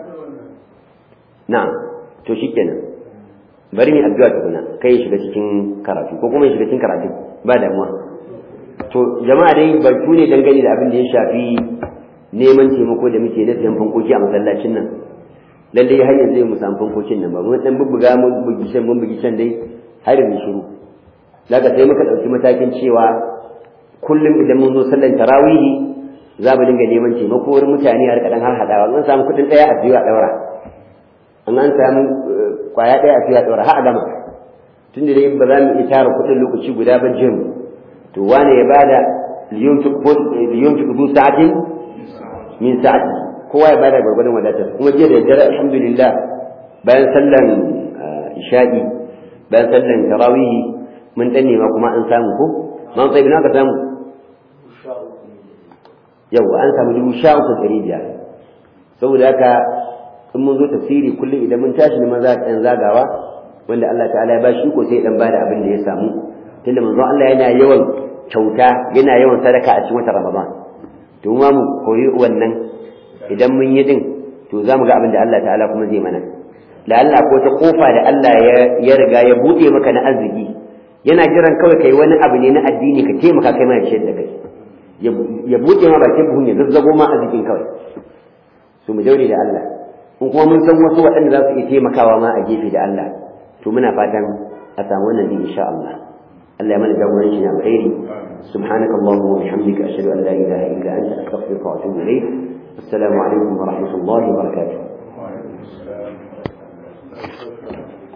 na'am to shikenan bari ni addu'a tukuna kai ya shiga cikin karatu ko kuma ya shiga cikin karatu ba damuwa to jama'a dai batu ne dangane da abin da ya shafi neman taimako da muke na siyan fankoki a masallacin nan lalle har yanzu mu samu fankokin nan ba mun dan bubbuga mun bugi can mun bugi can dai har yanzu shiru daga sai muka dauki matakin cewa kullum idan mun zo sallan tarawihi za mu dinga neman taimako wurin mutane har kaɗan har haɗawa an samu kuɗin ɗaya a siyo a ɗaura an an samu kwaya ɗaya a siyo a ɗaura har a gama tun da dai ba za mu iya tara kuɗin lokaci guda ba jin to wane ya bada liyunfiq du sa'atin min sa'ati kowa ya bada gwargwadon wadatar kuma jiya da dare alhamdulillah bayan sallan isha'i bayan sallan tarawihi mun dan nema kuma an samu ko man sai bina ka samu yau an samu dubu sha uku ɗari biyar saboda haka in mun zo tafsiri kullum idan mun tashi ne maza ɗan zagawa wanda Allah ta'ala ya bashi ko sai dan bada abin da ya samu tunda manzo Allah yana yawan kyauta yana yawan sadaka a cikin watan Ramadan to mu mu koyi wannan idan mun yi din to za mu ga abin da Allah ta'ala kuma zai mana la'alla ko ta kofa da Allah ya riga ya buɗe maka na arziki yana jiran kawai kai wani abu ne na addini ka taimaka kai mai ciyar da kai ya buɗe ma bakin buhun ya zazzago ma arzikin kawai su mu daure da Allah in kuma mun san wasu waɗanda za su iya taimakawa ma a gefe da Allah to muna fatan a samu wannan din insha Allah Allah ya mana jagoranci na alkhairi سبحانك اللهم وبحمدك أشهد أن لا إله إلا أنت أستغفرك وأتوب إليك السلام عليكم ورحمة الله وبركاته